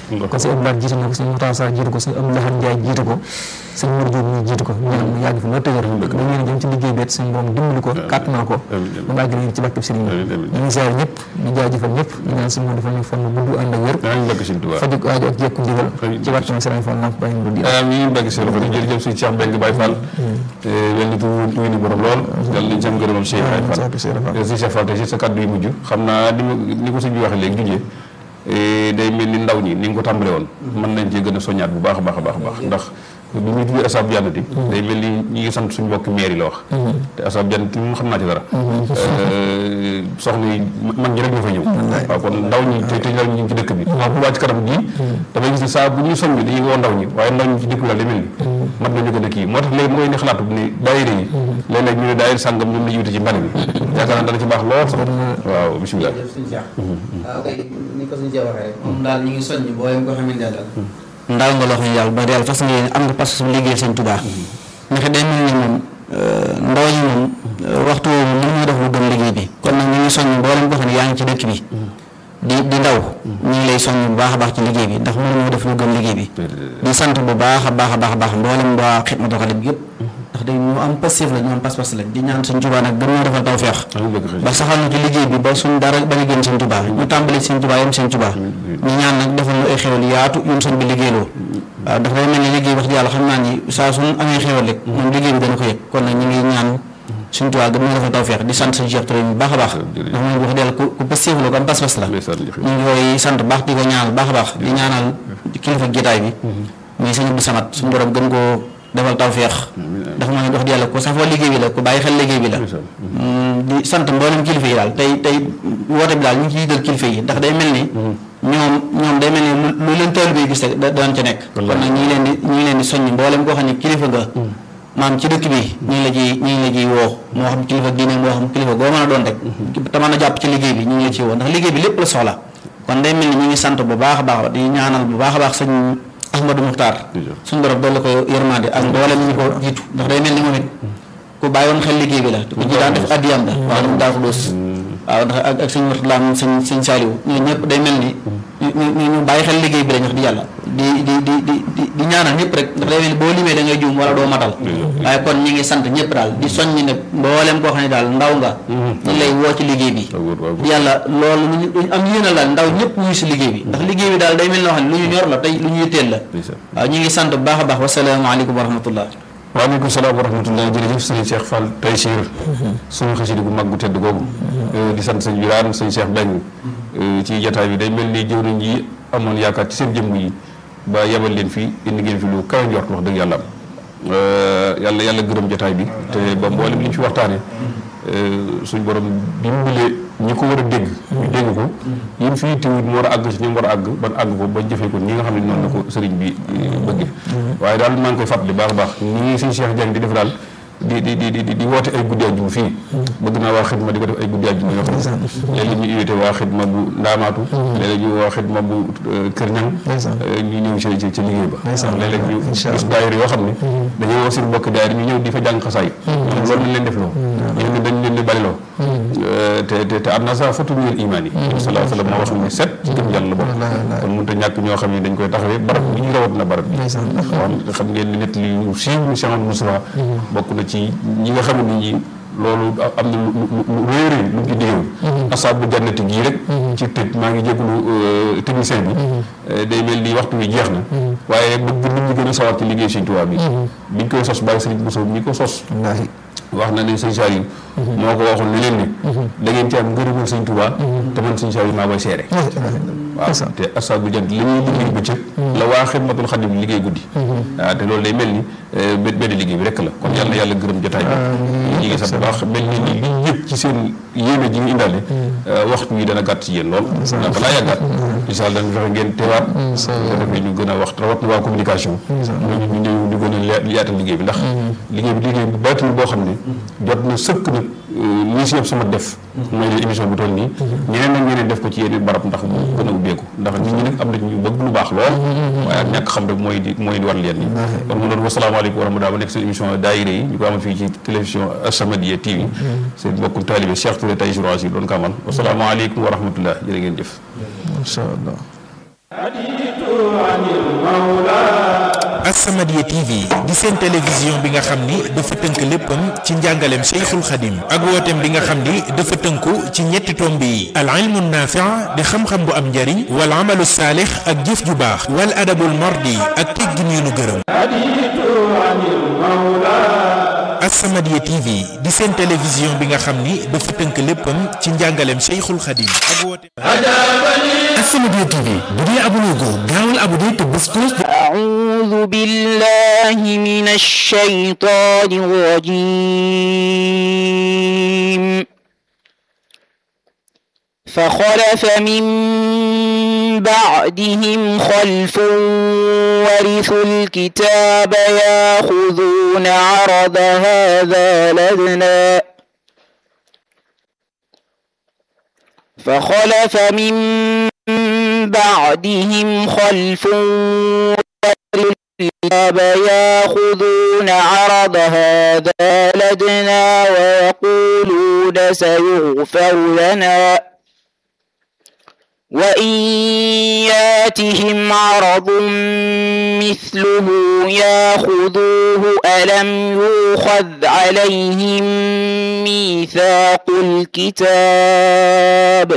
kon sëñ Abdoulaye jiite na ko sëñ Moussa Sarr jiite ko sëñ Abdoulaye Ndiaye jiite ko sëñ Mour Diop ñu jiite ko ñaan mu yàgg fi loolu tëgër da ngeen jëm ci liggéey beet suñu borom dimbali ko kàttanal ko ba mu àgg leen ci barkeb sëriñ bi ñu ngi ziar ñëpp ñu jaajëfal ñëpp ñu ñaan suñu moom dafa ñu fan gudd ànd ak wér faju aajo ak jekku ndigal ci barkeb sëriñ Fall Lamp Baye Mouride amiin barke Sëriñ Fall jërëjëf suñu Cheikh Mbengue Baye Fall wel ni tu ni borom lool yàlla nañ ci am ngërëmal Cheikh Baye Fall suñu Cheikh Fall tey si sa kàddu yu mujj xam naa ni ko sëñ bi waxee léegi junjee day mel ni ndaw ñi ni nga ko tàmbale woon mën nañ cee gën a soññaat bu baax a baax a baax baax ndax bi muy tuddee asaabu jannati day mel ni ñi ngi sant suñu mbokki maire yi la wax te asaabu jannati moom xam naa ci dara soxna yi mag ñi rek ñoo fa ñëw waaw kon ndaw ñi te te ndaw ñi ci dëkk bi waaw bu wàcc kanam gii damay gis ne saa bu ñuy soññ dañuy woo ndaw ñi waaye ndaw ñi ci dëkk bi daal day mel ni mat nañu gën a kii moo tax léegi mu koy ne xalaatu ni daayira yi léeg-léeg ñu ne daayira sàngam ñoom la jiwte ci mbali bi yaakaar naa dana ci baax lool sax waaw bisimilah waaw kay ni ko suñu cee waxee rek moom daal ñu ngi soññ booyam ko xamante ne daal ndaw nga loo xam ne yàlla ba yàlla fas nga am nga parce que liggéey sëñ Tuubaa ndax day mel ni moom ndaw ñi moom waxtu woowu mën ñu def lu gën liggéey bi kon nag ñu ngi soññ mboolem koo xam ne yaa ngi ci dëkk bi di di ndaw ñu ngi lay soññ bu baax a baax ci liggéey bi ndax mënuñoo def lu gën liggéey bi di sant bu baax a baax a baax a baax mboolem waa Xidmatul Xaadim yëpp ndax day ñu am passif la ñu am pas-pas lañ di ñaan sëñ Tuubaa nag gën ñoo defal tawfeex ba saxal na ci liggéey bi ba suñ dara bañ a génn sëñ Tuubaa ñu tàmbali sëñ Tuubaa yam sëñ Tuubaa ñu ñaan nag defal ñu ay xewal yaatu yun sëñ bi liggéeyloo waaw dafa day mel ni liggéey wax yàlla xam naa ni saa suñ amee xewal rek moom liggéey bi dana ko yëg kon nag ñu ngi ñaan sëñ Tuubaa gën ñoo defal tawfeex di sant sëñ Cheikh Touré bu baax a baax ndax moom wax dëgg ku ku passif la ku am pas-pas la ñu ngi koy sant baax di ko ñaanal baax a baax di ñaanal kilifa jotaay bi muy sëñ Abdou Samad suñu borom gën koo defal tawféex ndax moo ne wax di yàlla ku safoo liggéey bi la ku bàyyi xel liggéey bi la di sant mboolem kilifa yi daal tey tey woote bi daal ñu ngi ciy jël kilifa yi ndax day mel ni ñoom ñoom day mel ni lu leen taalibe bi gis rek daan ca nekk kon nag ñu ngi leen di ñu ngi leen di soññ mboolem koo xam ne kilifa nga maam ci dëkk bi ñu ngi la ciy ñu ngi la ciy woo moo xam kilifa diine moo xam kilifa goo mën a doon rek te mën a jàpp ci liggéey bi ñu ngi la ciy woo ndax liggéey bi lépp la soxla kon day mel ni ñu ngi sant bu baax a baax di ñaanal bu baax a baax sëñ Ahmadou Muxtaar suñu borom doole ko yërmande ak mboolem ñu ko jiitu ndax day mel ni moom it ku bàyyi woon xel liggéey bi la ku ci daan def addiyam la waaw dama daa ko doos waaw ndax ak ak sëñ Murtala sëñ sëñ Saaliw ñoo ñëpp day mel ni ñu ñu bàyyi xel liggéey bi lañ wax di yàlla di di di di di ñaanal ñëpp rek ndax day mel ni boo limee da ngay juum wala doo matal waaye kon ñi ngi sant ñëpp daal di soññ ne mboolem koo xam ne daal ndaw nga ñu lay woo ci liggéey bi di yàlla loolu luñu luñu am yéenal daal ndaw ñëpp wuyu si liggéey bi ndax liggéey bi daal day mel noo xam ne lu ñu ñor la tey lu ñu yitteel la waaw ñu ngi sant bu baax a baax wasalaamaaleykum wa rahmatullah waaleykum salaam wa rahmatulah jërëjëf sëñ Cheikh Fall Taysiir suñu xasida gu mag gu tedd googu di sant sëñ Biraan sëñ Cheikh Beng ci jataay bi day mel ni jëwriñ yi amoon yaakaar ci seen jëmm yi ba yebal leen fii indi ngeen fi lu kawe njort wax dëgg yàlla am yàlla yàlla gërëm jataay bi te ba mboolem li ñu fi waxtaane suñ borom dimbalee ñi ko war a dégg ñu dégg ko yéen fii tiwut mu war a àgg ci ñi mu war a àgg ban àgg ko ba jëfee ko ñi nga xam ne noonu la ko sëriñ bi bëgge waaye daal maa ngi koy fàttali baax a baax ñi suñ Cheikh Diagne di def daal di di di di di woote ay guddi àjjuma fii bëgg naa waa xidma di ko def ay guddi àjjuma yoo xam ne léeg-léeg ñu invité waa xidma bu ndaamaatu léeg-léeg ñu waa xidma bu kër ñang ñu ñëw ci ci ci liggéey ba léeg-léeg ñu gis daayira yoo xam ne dañuy woo seen bokk daayira ñu ñëw di fa jàng xasaay ñoom loolu lañ leen def loo ñoom ne dañ leen di baliloo te te te am na sax fatu minal imaan yi sallallahu alayhi wa sallam moo wax ne set ci gëm yàlla la bokk kon mënut a ñàkk ñoo xam ne dañ koy taxawee barab bi ñu rawat na barab bi wax xam ngeen ni nett li siiw ni Cheikh Moustapha bokk na ci ñi nga xam ne ñi loolu am na lu lu réeré lu mu ci diggoon asaabu jannati gii rek ci tëj maa ngi jégalu technicien bi day mel ni waxtu wi jeex na waaye bëgg nit ñi gën a sawar ci liggéey Sëñ Tuubaa bi biñ koy sos bàyyi Sëriñ Bousso mi ko sos wax na ne sëñ Saliou moo ko waxoon ne leen ni da ngeen ci am ngërëmal Sëñ Tuubaa te man sëñ Saliou maa koy seere waaw te asaabu jant li ñuy liggéey bëccëg la waa Xidmatul Xadim liggéey guddi waaw te loolu day mel ni benn liggéey bi rek la kon yàlla na yàlla gërëm jotaay bi ñi ngi sant baax mel ni li li yëpp ci seen yéene ji ñu indaale waxtu wi dana gàtt ci yéen lool ndax balaa yàggaat incha allah dañu fexe ngeen teewaat ko defee ñu gën a wax rawat na waa communication ñooñu ñu ñëw ñu gën a yaatal liggéey bi ndax liggéey bi liggéey bu baatin boo xam ne jot na sëkk nag lii si yëpp sama def mooy leen émission bu toll nii ñeneen nag ñeneen def ko ci yeneen barab ndax mu gën a ubbeeku ndax nit ñi nag am na ñu bëgg lu baax lool waaye ak ñàkk xam rek mooy di mooy di war leen ni kon mu doon wasalaamaaleykum wa rahmatulah ba nekk seen émission daayira yi ñu ko amal fii ci télévision As-Samadiyya TV seen mbokkum taalibe Cheikh Touré Taysirour Assir doon ko amal wasalaamaaleykum wa rahmatulah jërë ngeen jëf incha allah As-Samadiyya TV di seen télévision bi nga xam ni dafa tënk léppam ci njàngaleem Cheikhul Khadim ak wooteem bi nga xam ni dafa tënku ci ñetti tomb yi al ilmu naafi' di xam-xam bu am njariñ wal amalu saalix ak jëf ju baax wal adabul mardi ak teggin yu nu gërëm As-Samadiyya TV di seen télévision bi nga xam ni dafa tënk léppam ci njàngaleem Cheikhul Khadim ak wooteem As-Samadiyya TV bu dee abonné go gaawal abonné te bés cloche أعوذ بالله من الشيطان الرجيم فخلف من بعدهم خلف ورثوا الكتاب ياخذون عرض هذا لدنا فخلف من بعدهم خلف الكتاب ياخذون عرض هذا لدنا ويقولون سيغفر لنا وإن ياتهم عرض مثله ياخذوه ألم يوخذ عليهم ميثاق الكتاب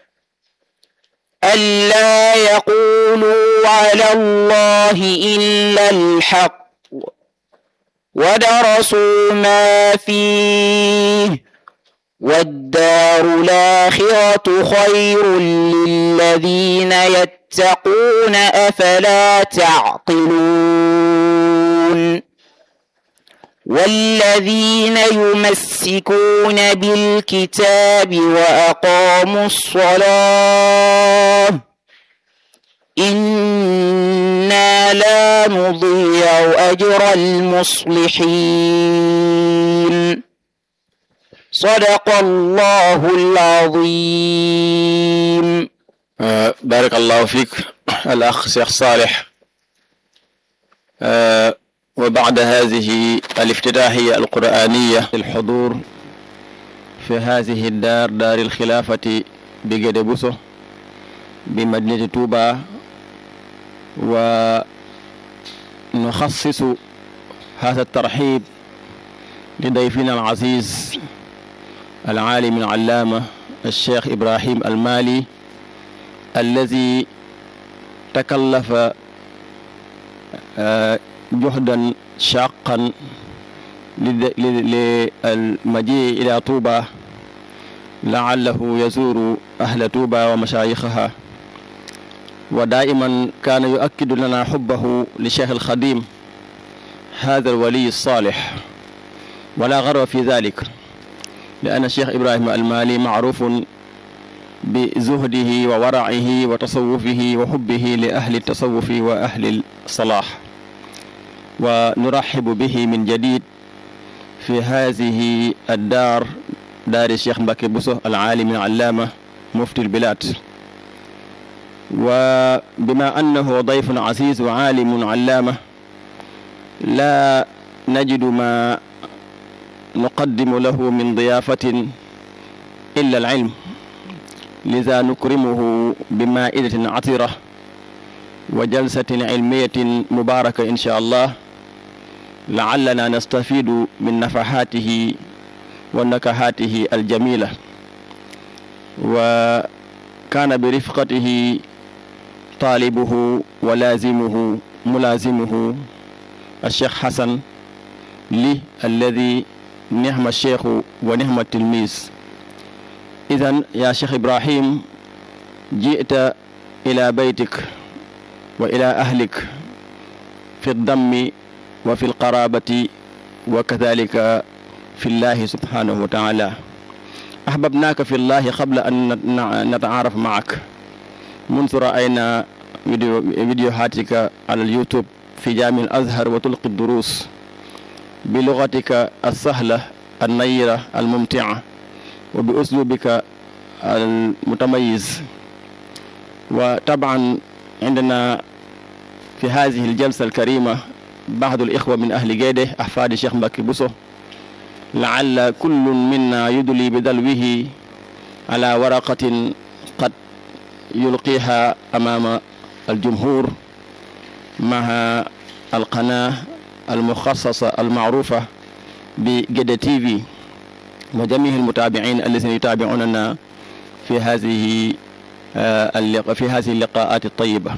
ألا يقولوا على الله إلا الحق ودرسوا ما فيه والدار الآخرة خير للذين يتقون أفلا تعقلون والذين يمسكون بالكتاب وأقاموا الصلاة إنا لا نضيع أجر المصلحين صدق الله العظيم آه بارك الله فيك الأخ شيخ صالح آه وبعد هذه الافتتاحية القرآنية الحضور في هذه الدار دار الخلافة بجد بوسو بمدينة توبا ونخصص هذا الترحيب لضيفنا العزيز العالم العلامة الشيخ إبراهيم المالي الذي تكلف جهدا شاقا للمجيء إلى طوبى لعله يزور أهل طوبى ومشايخها ودائما كان يؤكد لنا حبه لشيخ الخديم هذا الولي الصالح ولا غرو في ذلك لأن الشيخ إبراهيم المالي معروف بزهده وورعه وتصوفه وحبه لأهل التصوف وأهل الصلاح ونرحب به من جديد في هذه الدار دار الشيخ مبكي بوسو العالم العلامة مفتي البلاد وبما أنه ضيف عزيز وعالم علامة لا نجد ما نقدم له من ضيافة إلا العلم لذا نكرمه بمائدة عطرة وجلسة علمية مباركة إن شاء الله لعلنا نستفيد من نفحاته ونكهاته الجميلة وكان برفقته طالبه ولازمه ملازمه الشيخ حسن لي الذي نعم الشيخ ونعم التلميذ إذا يا شيخ إبراهيم جئت إلى بيتك وإلى أهلك في الضم وفي القرابة وكذلك في الله سبحانه وتعالى أحببناك في الله قبل أن نتعارف معك منذ رأينا فيديو فيديوهاتك على اليوتيوب في جامع الأزهر وتلقي الدروس بلغتك السهلة النيرة الممتعة وبأسلوبك المتميز وطبعا عندنا في هذه الجلسة الكريمة بعض الإخوة من أهل جيده أحفاد الشيخ مبكي بوسو لعل كل منا يدلي بدلوه على ورقة قد يلقيها أمام الجمهور مع القناة المخصصة المعروفة بجدة تي في وجميع المتابعين الذين يتابعوننا في هذه اللقاء في هذه اللقاءات الطيبة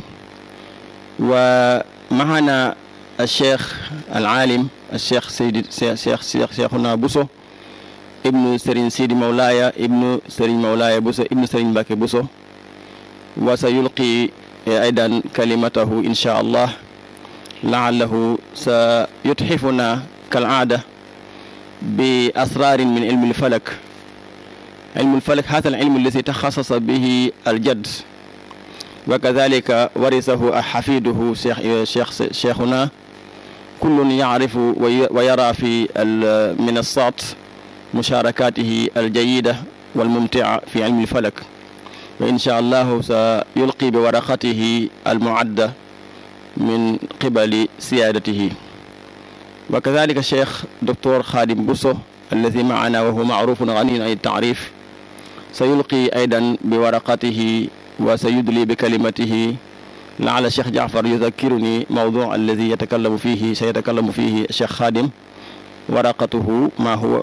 ومعنا الشيخ العالم الشيخ سيد شيخ شيخ شيخنا بوسو ابن سرين سيدي مولاي ابن سرين مولاي بوسو ابن سرين باكي بوسو وسيلقي أيضا كلمته إن شاء الله لعله سيتحفنا كالعادة بأسرار من علم الفلك علم الفلك هذا العلم الذي تخصص به الجد وكذلك ورثه حفيده شيخ شيخ شيخنا كل يعرف ويرى في المنصات مشاركاته الجيدة والممتعة في علم الفلك وإن شاء الله سيلقي بورقته المعدة من قبل سيادته وكذلك الشيخ دكتور خادم بوسو الذي معنا وهو معروف غني عن التعريف سيلقي أيضا بورقته وسيدلي بكلمته لعل الشيخ جعفر يذكرني موضوع الذي يتكلم فيه سيتكلم فيه الشيخ خادم ورقته ما هو